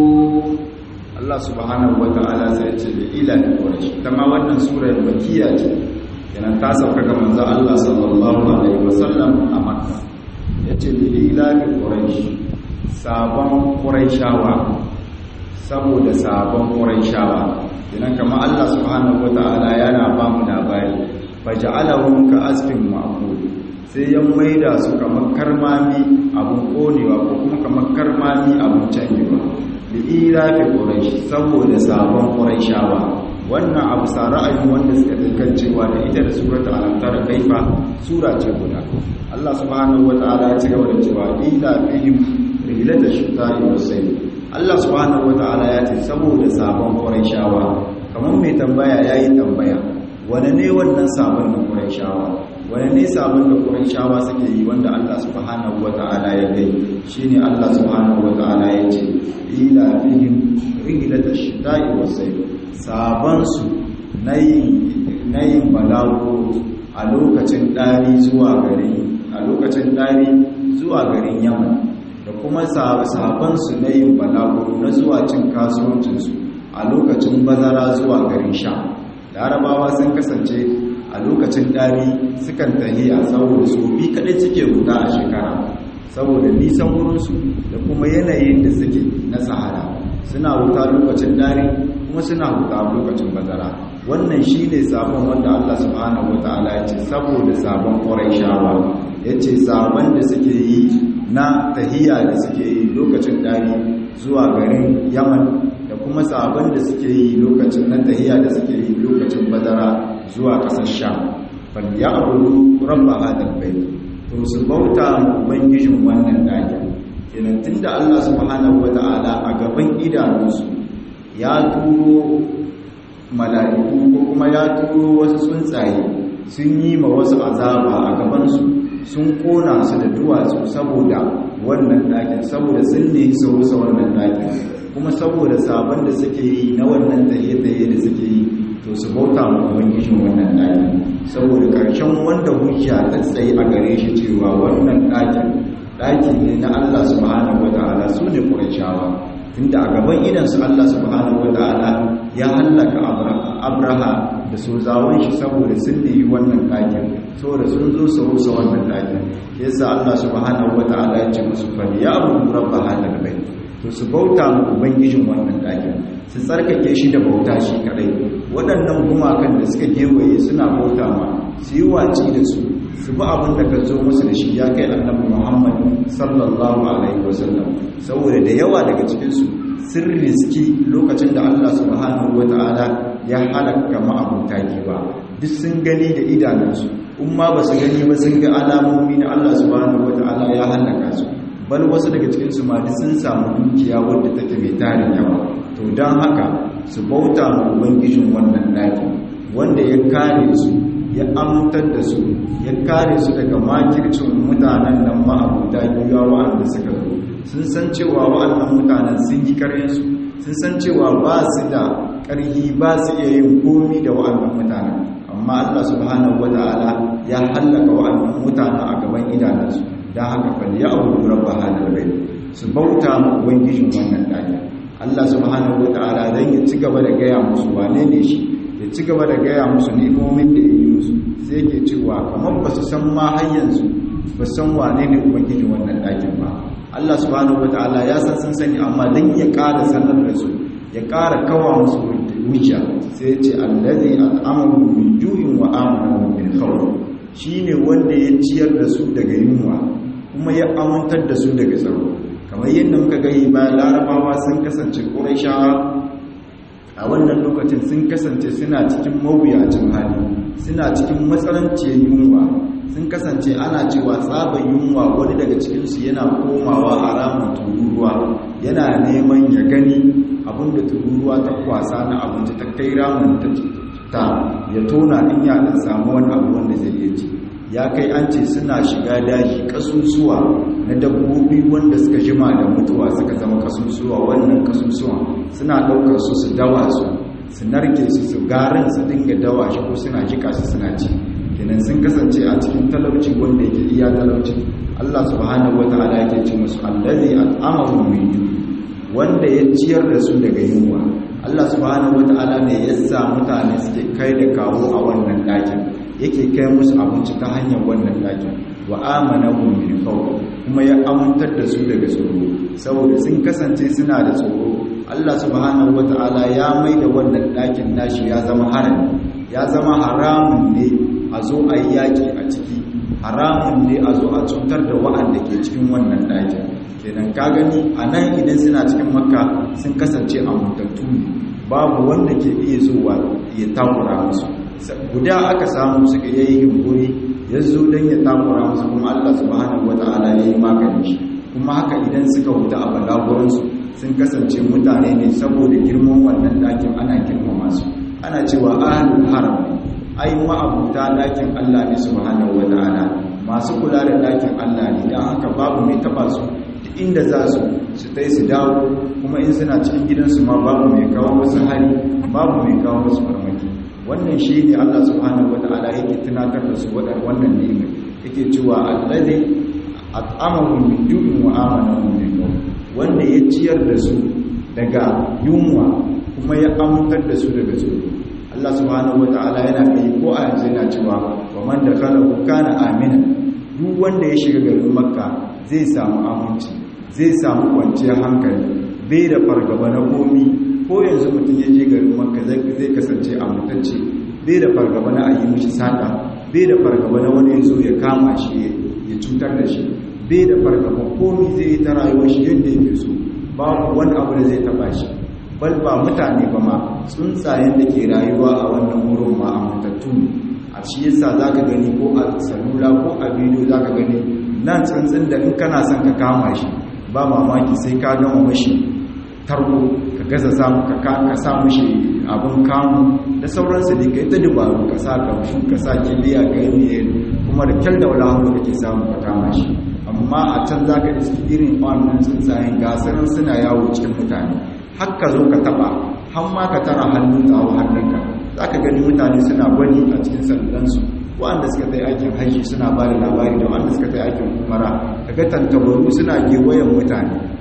Allah subhanahu wa ta'ala sai ce da ila da quraish kama wannan surar makkiya ce yana ta sauka ga manzo Allah sallallahu alaihi wasallam a makka yace da ila da quraish sabon quraishawa saboda sabon quraishawa yana kama Allah subhanahu wa ta'ala yana ba mu labari faj'alahum ka asfin ma'qul sai ya maida su kamar karmami abun konewa ko kuma kamar karmami abun canjewa li'ila fi quraish saboda sabon quraishawa wannan abu sa ra'ayin wanda suka dinkan cewa da ita da suratul al-antar kaifa sura ce guda Allah subhanahu wataala ya ci gaba da cewa ila fihim rihlata shita'i was-sayf Allah subhanahu wataala ya ce saboda sabon quraishawa kamar mai tambaya yayi tambaya wane ne wannan sabon da quraishawa wane ne sabon da quraishawa suke yi wanda Allah subhanahu wataala ya gai shine Allah subhanahu wataala ya ce ila fihim rihlata shita'i was-sayf saban su nayin balago a lokacin dari zuwa garin a lokacin dari zuwa garin Yaman da kuma saban su nayin balago na zuwa cin kasuwancin su a lokacin bazara zuwa garin Sham larabawa sun kasance a lokacin dari sukan tahiya saboda su bi kadai suke guda a shekara saboda nisan wurinsu da kuma yanayin da suke na sahara suna wuta lokacin dare kuma suna wuta lokacin bazara wannan shi ne sabon wanda Allah subhanahu wa ta'ala ya ce saboda sabon shawa ya ce sabon da suke yi na tahiya da suke yi lokacin dare zuwa garin yaman da kuma sabon da suke yi lokacin na tahiya da suke yi lokacin bazara zuwa ƙasar sham bal ya abudu rabba hadal bait to su bauta ubangijin wannan ɗakin kenan tunda Allah subhanahu wata'ala a gaban idanunsu ya turo mala'iku ko kuma ya turo wasu tsuntsaye sun yi ma wasu azaba a gabansu sun kona su da duwatsu saboda wannan ɗakin saboda sun ne su rusa wannan ɗakin kuma saboda sabon da suke yi na wannan taye-taye da suke yi to su bauta ma ubangijin wannan ɗakin saboda ƙarshen wanda hujja ta tsaye a gare shi cewa wannan ɗakin ɗakin ne na Allah subhanahu wata'ala su ne ƙurashawa tunda a gaban idansu Allah subhanahu wata'ala ya hallaka abraha da sozawan shi saboda sun nemi wannan ɗakin saboda sun zo su rusa wannan ɗakin yasa Allah subhanahu wata'ala ya ce musu fa ya abu rabba hadal bai to su bauta mu ubangijin wannan ɗakin su tsarkake shi da bauta shi kadai waɗannan gumakan da suka gewaye suna bauta ma su yi waci da su su bi abin da ka zo musu da shi ya kai annabi Muhammad sallallahu alaihi wasallam saboda da yawa daga cikinsu sun riski lokacin da Allah subhanahu wata'ala ya halaka ma'abuta ba duk sun gani da idanunsu in ma ba su gani ba sun ga alamomi na Allah subhanahu wata'ala ya halaka su bal wasu daga cikinsu ma duk sun samu dukiya wadda take mai tarin yawa to don haka su bauta ma ubangijin wannan ɗaki wanda ya kare su ya amintar da su ya kare su daga makircin mutanen nan ma'abuta giwa wa'anda suka zo sun san cewa wa'annan mutanen sun yi karyansu sun san cewa ba su da ƙarfi ba su iya yin komi da wa'annan mutanen amma Allah subhanahu wata'ala ya hallaka wa'annan mutanen a gaban idanunsu don haka fal ya abu rabba hadal bai su bauta ma ubangijin wannan ɗaki Allah subhanahu wata'ala dan ya ci gaba da gaya musu wane ne shi ya ci gaba da gaya musu ni'imomin da ya yi musu sai yake cewa kamar ba su san ma har yanzu ba san wane ne ubangijin wannan ɗakin ba Allah subhanahu wataala ya san sun sani amma dan ya ƙara sanar da su ya ƙara kawa musu hujja sai ya ce allazi at'amahu min ju'in wa amanahu min khawf shine wanda ya ciyar da su daga yunwa kuma ya amintar da su daga tsaro kamar yadda muka gani bayan larabawa sun kasance ƙurayshawa a wannan lokacin sun kasance suna cikin mawuyacin hali suna cikin matsalanciyar yunwa sun kasance ana cewa tsaban yunwa wani daga cikinsu yana komawa a ramin tururuwa yana neman ya gani abinda tururuwa ta kwasa na abinci ta kai ramin ta ya tona in ya dan samu wani abu wanda zai iya ci ya kai an ce suna shiga daji kasusuwa na dabbobi wanda suka jima da mutuwa suka zama kasusuwa wannan kasusuwa suna daukar su su dawa su su narke su su garin su dinga dawa shi ko suna jika su suna ci kenan sun kasance a cikin talauci wanda yake iya talauci Allah subhanahu wataala yake ce musu allazi at'amahum min ju wanda ya ciyar da su daga yunwa Allah subhanahu wataala ne ya sa mutane suke kai da kawo a wannan dakin yake kai musu abinci ta hanyar wannan dakin wa amanahum min khawf kuma ya amintar da su daga tsoro saboda sun kasance suna da tsoro Allah subhanahu wataala ya mai da wannan dakin nashi ya zama harami ya zama haramun ne a zo a yi yaƙi a ciki haramun ne a zo a cutar da wa'anda ke cikin wannan ɗakin kenan ka gani a nan idan suna cikin makka sun kasance a mutattu ne babu wanda ke iya zuwa ya takura musu guda aka samu suka yayi yunkuri ya zo don ya takura musu kuma allah subhanahu wata'ala ya yi magani shi kuma haka idan suka wuta a balaguransu sun kasance mutane ne saboda girman wannan ɗakin ana girmama su ana cewa ahlul haram ai ma'abuta ɗakin Allah ne subhanahu wata'ala masu kula da ɗakin Allah ne dan haka babu mai taba su duk inda za su su tai su dawo kuma in suna cikin gidansu ma babu mai kawo musu hari babu mai kawo musu farmaki wannan shi ne Allah subhanahu wata'ala yake tunatar da su wadar wannan ni'ima yake cewa allazi at'amahum min ju'in wa amanahum min khawf wanda ya ciyar da su daga yunwa kuma ya amintar da su daga tsoro Allah subhanahu wata'ala yana kai ko a yanzu yana cewa wa man dakhalahu kana amina duk wanda ya shiga garin makka zai samu aminci zai samu kwanciyar hankali bai da fargaba na komi ko yanzu mutum ya je garin makka zai kasance amintacce bai da fargaba na a yi mishi sata bai da fargaba na wani ya zo ya kama shi ya cutar da shi bai da fargaba komi zai yi ta rayuwar shi yadda yake so babu wani abu da zai taba shi bal ba mutane ba ma tsuntsayen da ke rayuwa a wannan wurin ma amintattu ne a shi yasa za ka gani ko a salula ko a bidiyo za ka gani nan tsuntsun da in kana son ka kama shi ba mamaki sai ka gama mashi tarko ka gaza samu ka ka sa mashi abin kamu da sauransu da kai ta dubaru ka sa kamshu ka sa kiliya ka yi kuma da kyal da wala hannu kake samu ka kama shi amma a can za ka iski irin wannan tsuntsayen gasarar suna yawo cikin mutane haka zo ka taba har ma ka tara hannun ta hau hannunka za ka gani mutane suna gwani a cikin sandansu wanda suka ta aikin haishi suna ba da labari da wanda suka ta aikin umara ka ga tantabaru suna gewayen mutane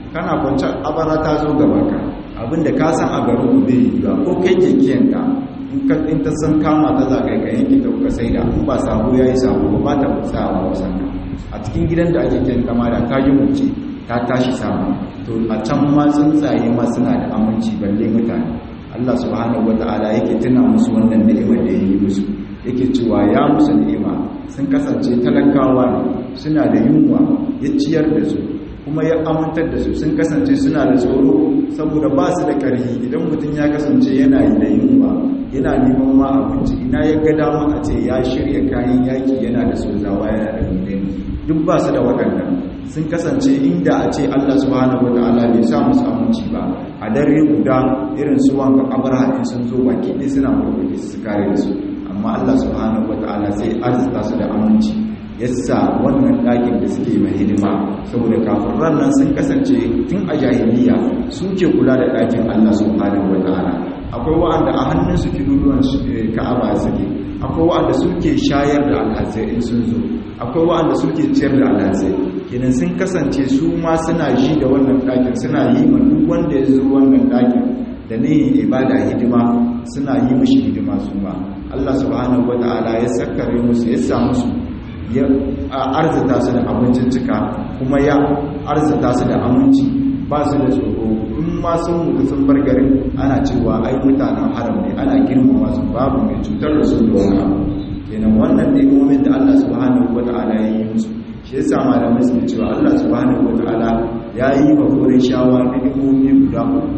kana kwance abara ta zo gaba ka abinda ka san a garin ku bai yi ba ko kai kekiyanka in ka in ta san kama ta za ka yi yanki ta kuka sai da in ba sabo ya yi sabo ba ta kusa a wasan ka a cikin gidan da ake kyan kama da ta yi wuce ta tashi sama to a can ma tsuntsaye ma suna da aminci balle mutane Allah subhanahu wata'ala yake tuna musu wannan ni'imar da ya yi musu yake cewa ya musu ni'ima sun kasance talakawa ne suna da yunwa ya ciyar da su kuma ya amintar da su sun kasance suna da tsoro saboda ba su da ƙarfi idan mutum ya kasance yana yi da yunwa yana neman ma abinci ina ya ga dama a ce ya shirya kayan yaki yana da sozawa yana da gudun duk ba su da waɗannan sun kasance inda a ce Allah subhanahu wata'ala bai sa musu aminci ba a dare guda irin su wanka abraha in sun zo baki ɗaya suna murkuɗe su kare da su amma Allah subhanahu wata'ala sai arzuta su da aminci yasa wannan ɗakin da suke mai hidima saboda kafin nan sun kasance tun a jahiliya suke kula da ɗakin Allah subhanahu wata'ala akwai wa'anda a hannunsu kiruruwan ka'aba suke akwai wa'anda suke shayar da alhazai in sun zo akwai wa'anda suke ciyar da alhazai kenan sun kasance su ma suna ji da wannan ɗakin suna yi ma duk wanda ya zo wannan ɗakin da ne ibada hidima suna yi mishi hidima su ma Allah subhanahu wata'ala ya sakkare musu ya sa musu ya arzita su da abincin cika kuma ya arzita su da aminci ba su da tsoro in ma sun mutu sun bar garin ana cewa ai mutanen haram ne ana girmama su babu mai cutar da su da wani abu kenan wannan ni'imomin da Allah subhanahu wata'ala ya yi musu shi yasa malamai suke cewa Allah subhanahu wata'ala ya yi wa koren shawa ni'imomi guda uku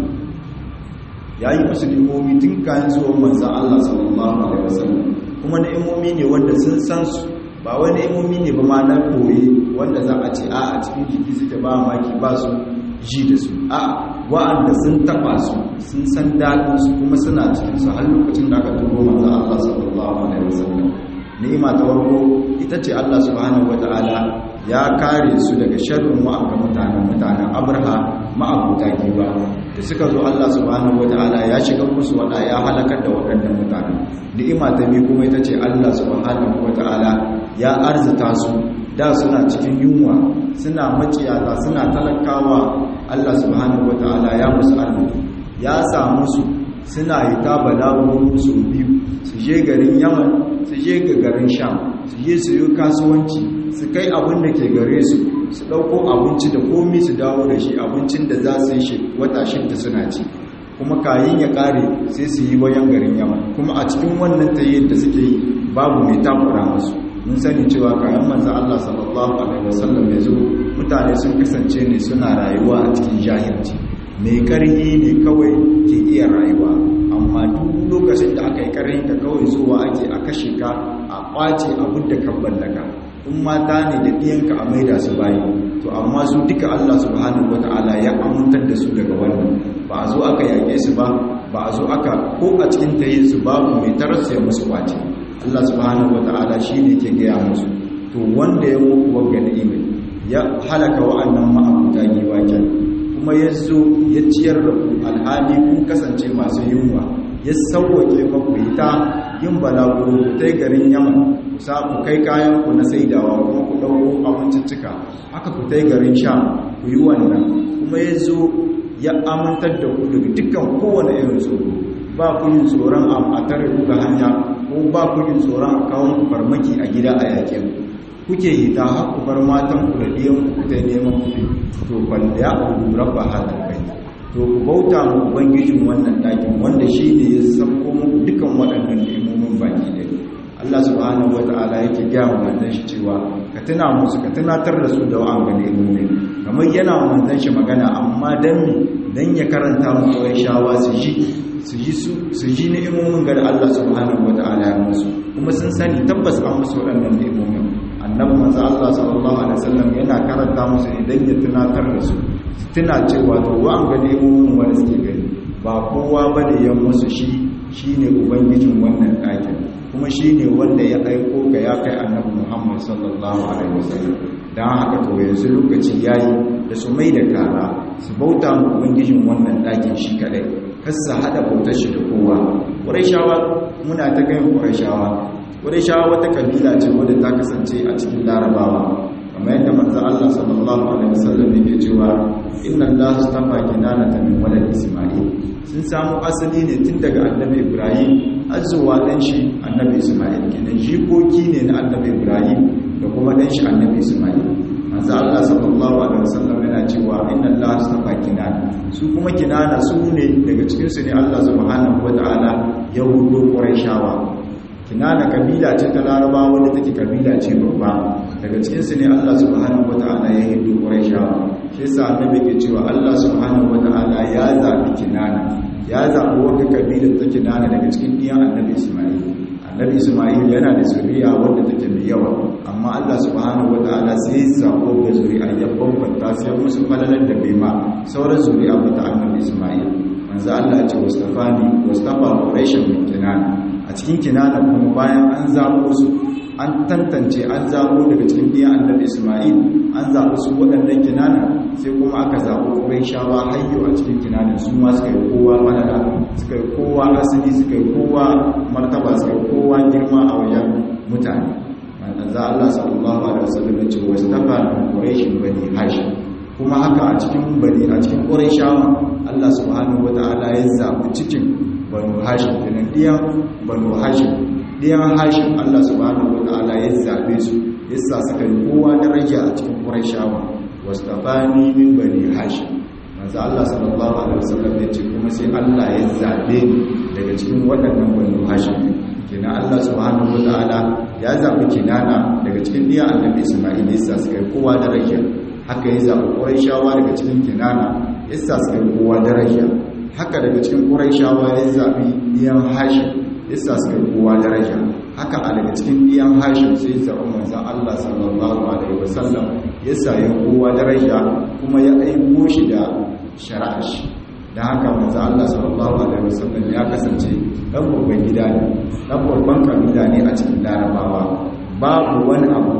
ya yi musu ni'imomi tun kayan zuwan manzan Allah sallallahu alaihi wasallam kuma ni'imomi ne wanda sun san su ba wani ni'imomi ne ba ma na koyi wanda za a ce a a cikin jiki suke ba maki ba su ji da su a wa'anda sun taba su sun san daɗin su kuma suna cikin su har lokacin da aka turo manzan Allah sallallahu alaihi wasallam ni'ima ta farko ita ce Allah subhanahu wata'ala ya kare su daga sharrin wa'anga mutanen mutanen abraha ma'abuta giba da suka zo Allah subhanahu wata'ala ya shiga musu wada ya halakar da waɗannan mutanen ni'ima ta biyu kuma ita ce Allah subhanahu wata'ala ya arzita su da suna cikin yunwa suna maciyata suna talakawa Allah subhanahu wata'ala ya musu arziki ya samu su suna yi ta balawun su biyu su je garin yaman su je ga garin sham su je su yi kasuwanci su kai abin da ke gare su su ɗauko abinci da komi su dawo da shi abincin da za su yi wata shidda suna ci kuma kayin ya ƙare sai su yi bayan garin yaman kuma a cikin wannan tayyar da suke yi babu mai takura musu mun sani cewa kayan manzan Allah sallallahu alaihi wasallam ya zo mutane sun kasance ne suna rayuwa a cikin jahilci mai karhi ne kawai ke iya rayuwa amma duk lokacin da aka yi karhi ka kawai zuwa ake a kashe ka a kwace abin da kan ballaka in mata ne da ɗiyanka a maida su bayi to amma su duka Allah subhanahu wata'ala ya amintar da su daga wannan ba a zo aka yake su ba ba a zo aka ko a cikin tayin su babu mai tarasa musu kwace Allah subhanahu wata'ala shine ke gaya musu to wanda ya muku wagga ni'ima ya halaka wa'annan ma'abuta giwaken kuma ya zo ya ciyar da ku alhali kun kasance masu yunwa ya sauwake maku ita yin balaguro ku tai garin yaman ku sa ku kai kayan ku na saidawa kuma ku ɗauko abinciccika haka ku tai garin sha ku yi wannan kuma ya zo ya amintar da ku daga dukkan kowane irin tsoro ba ku yin tsoron a tare ku ga hanya ko ba ku yin tsoron a kawo ku farmaki a gida a yake ku kuke yi ta haku bar matan ku da biyan ku ta neman ku to bal ya abu rabba hadal bait to ku bauta mu ubangijin wannan dakin wanda shi ne ya sako muku dukan waɗannan nemomin baki da Allah subhanahu wata'ala yake gaya wa manzon shi cewa ka tuna musu ka tunatar da su da wa'an ga nemomin kamar yana wa manzon shi magana amma dan mi dan ya karanta mu kawai shawa su ji su ji su ji ni'imomin ga Allah subhanahu wata'ala ya musu kuma sun sani tabbas an musu waɗannan ni'imomin annabi manzo Allah sallallahu alaihi wasallam yana karanta musu idan ya tunatar da su tuna cewa to wa an gane mu wanda suke gani ba kowa bane ya musu shi shine ubangijin wannan ɗakin kuma shine wanda ya aiko ga ya kai annabi Muhammad sallallahu alaihi wasallam dan haka to yanzu lokaci yayi da su mai da kara su bauta mu ubangijin wannan ɗakin shi kadai kar su hada bautar shi da kowa Qurayshawa muna ta ganin Qurayshawa shawa wata kabila ce wadda ta kasance a cikin larabawa kamar yadda manzo Allah sallallahu alaihi wasallam yake cewa inna Allah astafa kinana min walad isma'il sun samu asali ne tun daga annabi Ibrahim har zuwa dan shi annabi Isma'il kenan jikoki ne na annabi Ibrahim da kuma dan shi annabi Isma'il manzo Allah sallallahu alaihi wasallam yana cewa inna Allah astafa kinana su kuma kinana su ne daga cikin su ne Allah subhanahu wataala ya hudo Qurayshawa kinana kabila ce ta Larabawa wanda take kabila ce babba daga cikin su ne Allah subhanahu wataala ya hudo Qurayshawa shi yasa annabi ke cewa Allah subhanahu wataala ya zabi kinana ya zabi wata kabila ta kinana daga cikin diyan annabi Isma'il annabi Isma'il yana da zuriya wanda take mai yawa amma Allah subhanahu wataala sai ya zabo da zuriya ya bambanta sai musu falalar da bai ma sauran zuriya ba ta annabi Isma'il manzo Allah ya ce wastafani wastafa quraishan min kinana a cikin kinana kuma bayan an zabo su an tantance an zabo daga cikin diyan annabi Isma'il an zabo su waɗannan kinana sai kuma aka zabo quraishawa hayyo a cikin kinana su ma suka yi kowa falala suka yi kowa asali suka yi kowa martaba suka yi kowa girma a wajen mutane manzo Allah sallallahu alaihi wasallam ya ce wastafa min quraishin bani hashim kuma haka a cikin bani a cikin quraishawa Allah subhanahu wataala ya zabi cikin banu hashim kenan diyan banu hashim diyan hashim Allah subhanahu wataala ya zabe su yasa suka yi kowa daraja a cikin quraishawa wastafani min bani hashim manzo Allah sallallahu alaihi wasallam ya ce kuma sai Allah ya zabe daga cikin waɗannan banu hashim kenan Allah subhanahu wataala ya zabi kinana daga cikin diyan annabi Isma'il yasa suka yi kowa daraja haka ya zabi Qurayshawa daga cikin kinana yasa suka yi kowa daraja haka daga cikin Qurayshawa ya zabi diyan Hashim yasa suka yi kowa daraja haka a daga cikin diyan Hashim sai zabi manzon Allah sallallahu alaihi wasallam yasa ya kowa daraja kuma ya aiko shi da shari'a shi da haka manzo Allah sallallahu alaihi wasallam ya kasance dan babban gida ne dan babban kabila ne a cikin larabawa babu wani abu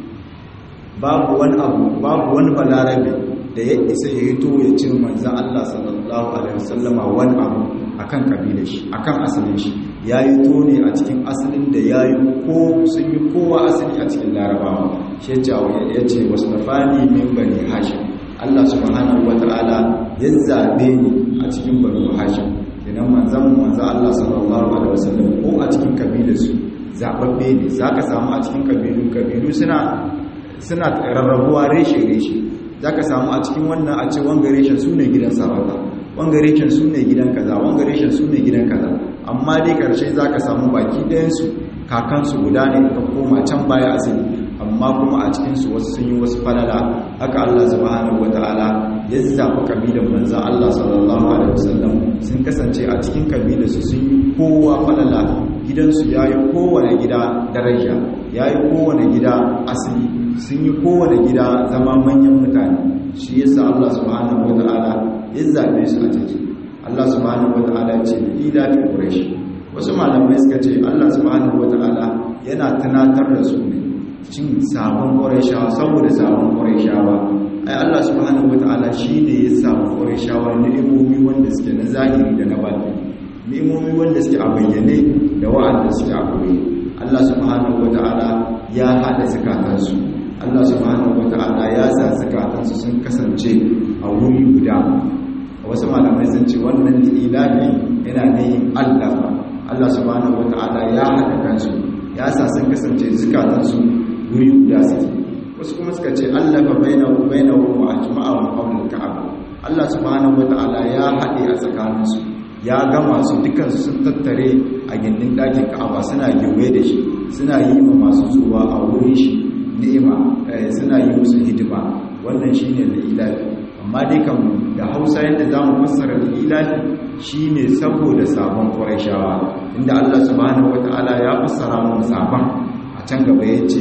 babu wani abu babu wani balarabe da ya isa ya hito ya ce manzo Allah sallallahu alaihi wasallama wani abu akan kabilar shi akan asalin shi yayi to ne a cikin asalin da yayi ko sun yi kowa asali a cikin larabawa shi ya ce wasnafani min bani hashim Allah subhanahu wata'ala ya zabe ni a cikin banu hashim idan manzon manzo Allah sallallahu alaihi wasallam ko a cikin kabilarsu zababbe ne zaka samu a cikin kabilu kabilu suna suna rarrabuwa reshe reshe zaka samu a cikin wannan a ce wanga reshen sune gidan sarauta wanga reshen sune gidan kaza wanga reshen sune gidan kaza amma dai karshe zaka samu baki ɗayan su kakansu guda ne ka koma can baya asali amma kuma a cikinsu wasu sun yi wasu falala haka Allah subhanahu wata'ala ya zaɓi kabilan manzan Allah sallallahu alaihi wasallam sun kasance a cikin kabilarsu sun yi kowa falala gidansu ya yi kowane gida daraja ya yi kowane gida asali sun yi kowane gida zama manyan mutane shi yasa Allah subhanahu wata'ala ya zaɓe su a ciki Allah subhanahu wata'ala ya ce ila fi quraish wasu malamai suka ce Allah subhanahu wata'ala yana tunatar da su ne cin sabon ƙwarishawa saboda sabon ƙwarishawa ai Allah subhanahu wata'ala shi ne ya samu ƙwarishawa ni'imomi wanda suke na zahiri da na baɗi ni'imomi wanda suke a bayyane da wa'anda suke a koyi Allah subhanahu wata'ala ya haɗa zukatansu Allah subhanahu wata'ala ya sa zukatansu sun kasance a wuri guda wasu malamai sun ce wannan ilahi yana neyin Allah Allah subhanahu wata'ala ya haɗa kansu ya sa sun kasance zukatansu guri guda suke wasu kuma suka ce Allah fa bainahu bainahu wa ajma'ahum qawlul ka'aba Allah subhanahu wata'ala ya haɗe a tsakaninsu ya gama su dukansu sun tattare a gindin ɗakin ka'aba suna gewaye da shi suna yi ma masu zuwa a wurin shi ni'ima suna yi musu hidima wannan shine lilafi amma dai kan da Hausa yadda zamu fassara lilafi shine saboda sabon Qurayshawa inda Allah subhanahu wata'ala ya fassara mu sabon a can gaba yace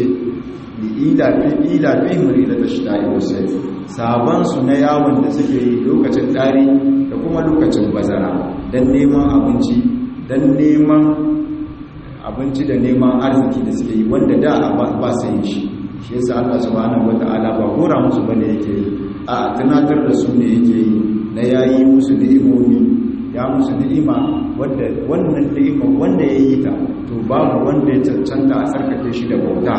lilafi ilafi murida tashta'i wasayf sabon su na yawon da suke yi lokacin dari da kuma lokacin bazara dan neman abinci dan neman abinci da neman arziki da suke yi wanda da ba su yin shi shi yasa Allah subhanahu wata'ala ba gora musu bane yake yi a tunatar da su ne yake yi na yayi musu ni'imomi ya musu ni'ima wanda wannan ni'ima wanda ya yi ta to babu wanda ya cancanta a sarkake shi da bauta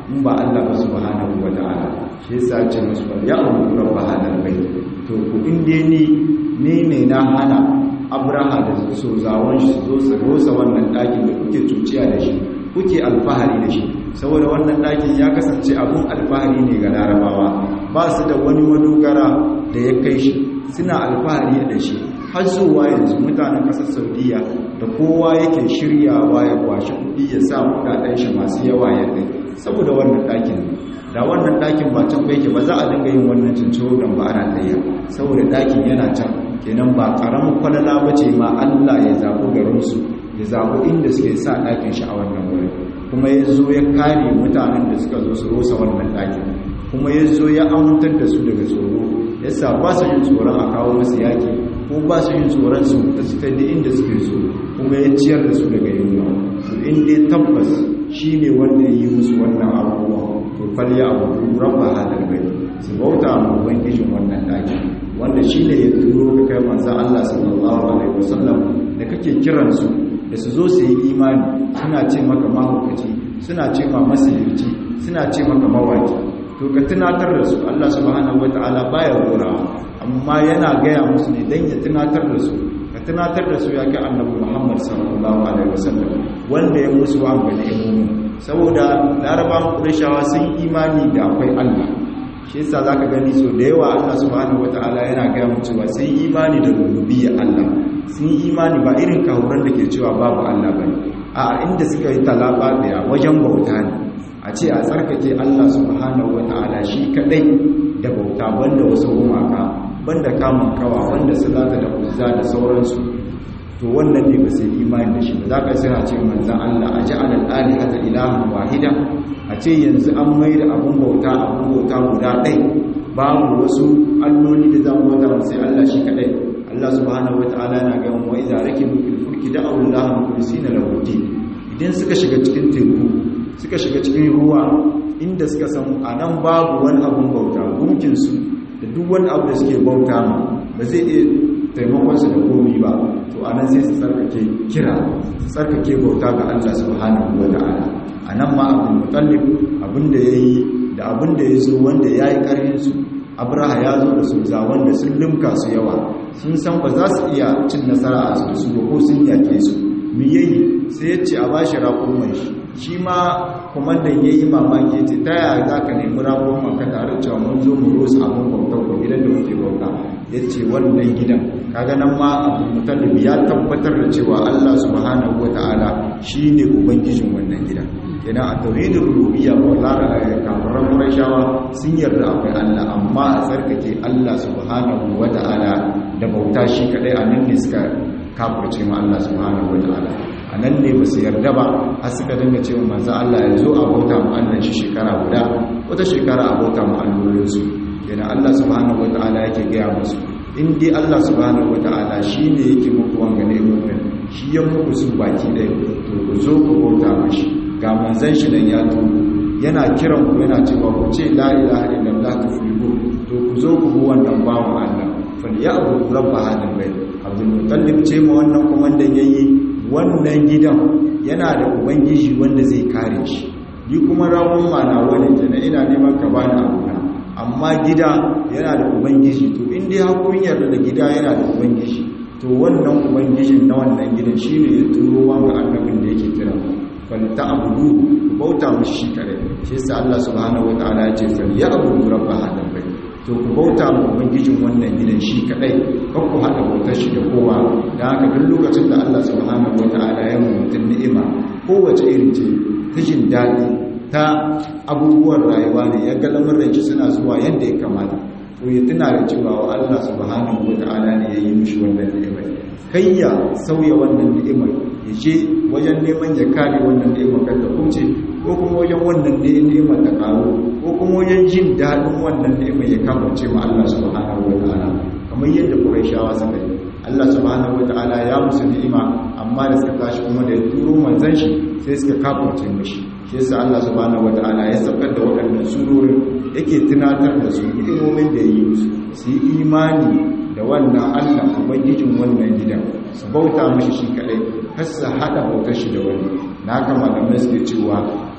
in ba Allah ba subhanahu wa ta'ala shi yasa ce musu ya abu rabba hadal bait to ku inde ni ne ne na hana abraha da so zawon shi zo su rosa wannan ɗakin da kuke cuciya da shi kuke alfahari da shi saboda wannan ɗakin ya kasance abun alfahari ne ga larabawa ba su da wani madogara da ya kai shi suna alfahari da shi har zuwa yanzu mutanen ƙasar saudiya da kowa yake shiryawa ya kwashi kuɗi ya sa kuɗaɗen shi masu yawa ya kai saboda wannan ɗakin da wannan ɗakin ba can yake ba za a dinga yin wannan cinciro don ba ana tsaye saboda ɗakin yana can kenan ba ƙaramin kwalala ba ce ma allah ya zaɓi garinsu ya zaɓi inda suke sa ɗakin shi a wannan wurin kuma ya zo ya kare mutanen da suka zo su rosa wannan ɗakin kuma ya zo ya amintar da su daga tsoro ya sa ba su yin tsoron a kawo masu yaƙi ko ba su yin tsoron su da su kai inda suke so kuma ya ciyar da su daga yunwa to inda tabbas shi ne wanda ya yi musu wannan abubuwa to falya abu rabba hadal bai su bauta ma ubangijin wannan ɗaki wanda shi ne ya turo ka kai manzan Allah sallallahu alaihi wasallam da kake kiransu da su zo su yi imani suna ce maka mahaukaci suna ce ma masirci suna ce maka mawaki to ka tunatar da su Allah subhanahu wataala baya gorawa amma yana gaya musu ne dan ya tunatar da su ka tunatar da su ya ga annabi Muhammad sallallahu alaihi wasallam wanda ya musu wa ga ni'imomi saboda larabawan qurayshawa sun imani da akwai Allah shi yasa zaka gani so da yawa Allah subhanahu wataala yana gaya mu cewa sun imani da rububiyyar Allah sun imani ba irin kahuran da ke cewa babu Allah bane a inda suka yi talaba da wajen bauta ne a ce a tsarkake Allah subhanahu wata'ala shi kadai da bauta banda wasu gumaka banda kamun kawa banda salata da uzza da sauransu to wannan ne ba sai imani da shi ba za ka sai ce manzan Allah a ja'ala al-alihata ilahan wahida a ce yanzu an mai da abun bauta abun bauta guda ɗai babu wasu alloli da za mu bauta sai Allah shi kadai Allah subhanahu wata'ala yana ga mu idza rakibu fil fulki da'u Allah mukhlisina lahu idan suka shiga cikin teku suka shiga cikin ruwa inda suka san a nan babu wani abun bauta gunkinsu da duk wani abu da suke bauta ma ba zai iya taimakonsu da komi ba to a nan sai su tsarkake kira su tsarkake bauta ga Allah subhanahu wa ta'ala a nan ma abin mutallif abin da ya yi da abin da ya zo wanda ya yi ƙarfinsu abraha ya zo da su za wanda sun limka su yawa sun san ba za su iya cin nasara a su ba ko sun yake su mi yayi sai ya ce a bashi raƙon shi shi ma kwamandan ya yi mamaki ce ta yaya za ka nemi ragon maka tare cewa mun zo mu rosa abin bautar ko gidan da muke bauta ya ce wannan gidan kaga nan ma abu mutallib ya tabbatar da cewa allah subhanahu wata'ala shi ne ubangijin wannan gidan kenan a tauhidin rububiyya ko lara kafaran qurayshawa sun yarda akwai allah amma a tsarkake allah subhanahu wata'ala da bauta shi kadai a nan ne suka kafirce ma allah subhanahu wata'ala a nan ne ba su yarda ba har suka dinga cewa manzo Allah ya zo a bauta mu Allah shi shekara guda wata shekara a bauta mu allolinsu kenan Allah subhanahu wataala yake gaya musu in dai Allah subhanahu wataala shine yake muku wanga ne mu'min shi ya muku su baki ɗaya to ku zo ku bauta mashi ga manzon shi nan ya tubu yana kiran ku yana cewa ku ce la ilaha illallah tuflihu to ku zo ku bi wannan bawan Allah falyabudu rabb hadal bayt Abdul Muttalib ce ma wannan komandan yayi wannan gidan yana da ubangiji wanda zai kare shi ni kuma rawun mana wani kenan ina neman ka bani abuna amma gida yana da ubangiji to in dai hakun yarda da gida yana da ubangiji to wannan ubangijin na wannan gidan shine ya turo wanga annabin da yake kira fal ta'budu ku bauta mishi shi kare shi yasa Allah subhanahu wataala ya ce fal ya'budu rabb hadal bayt to ku bauta ma ubangijin wannan gidan shi kadai kan ku hada bautar shi da kowa da haka duk lokacin da Allah subhanahu wataala ya mu mutun ni'ima kowace irin ce ta jin daɗi ta abubuwan rayuwa ne ya ga lamarin shi suna zuwa yadda ya kamata to ya tuna da cewa wa Allah subhanahu wataala ne ya yi mishi wannan ni'imar kai ya sauya wannan ni'imar ya je wajen neman ya kare wannan ni'imar kan ta kuce ko kuma wajen wannan ni'imar ta karo ko kuma wajen jin daɗin wannan ni'imar ya kamace ma Allah subhanahu wataala kamar yadda Qurayshawa suka yi Allah subhanahu wataala ya musu ni'ima amma da suka tashi kuma da ya turo manzon shi sai suka kafirce mishi shi yasa Allah subhanahu wataala ya saukar da waɗannan surorin yake tunatar da su ni'imomin da ya yi musu su yi imani da wannan Allah ubangijin wannan gidan su bauta mishi shi kadai har su hada bautar shi da wani na haka malamai suke cewa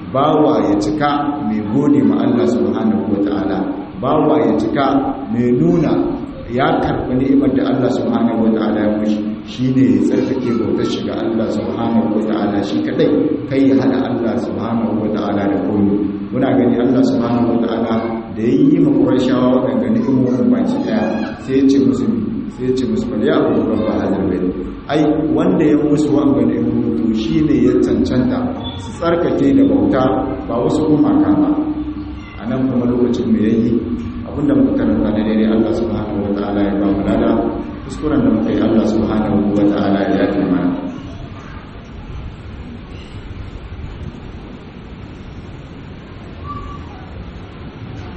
bawa ya cika mai gode ma Allah subhanahu wataala bawa ya cika mai nuna ya karɓi ni'imar da Allah subhanahu wataala ya mushi shine ya tsarkake bautar shiga Allah subhanahu wataala shi kadai kai ya hada Allah subhanahu wataala da komai muna gani Allah subhanahu wataala da yayi ma Qurayshawa wadanda ni'imomin baki daya sai ya ce musu sai ya ce musu bal ya abu rabba hadal bayt ai wanda ya musu wanga ni'imomin to shine ya cancanta su tsarkake da bauta ba wasu gumaka ba anan kuma lokacin me yayi abinda muka karanta da daidai Allah subhanahu wataala ya ba mu lada kuskuren da muka yi Allah subhanahu wataala ya yafe mana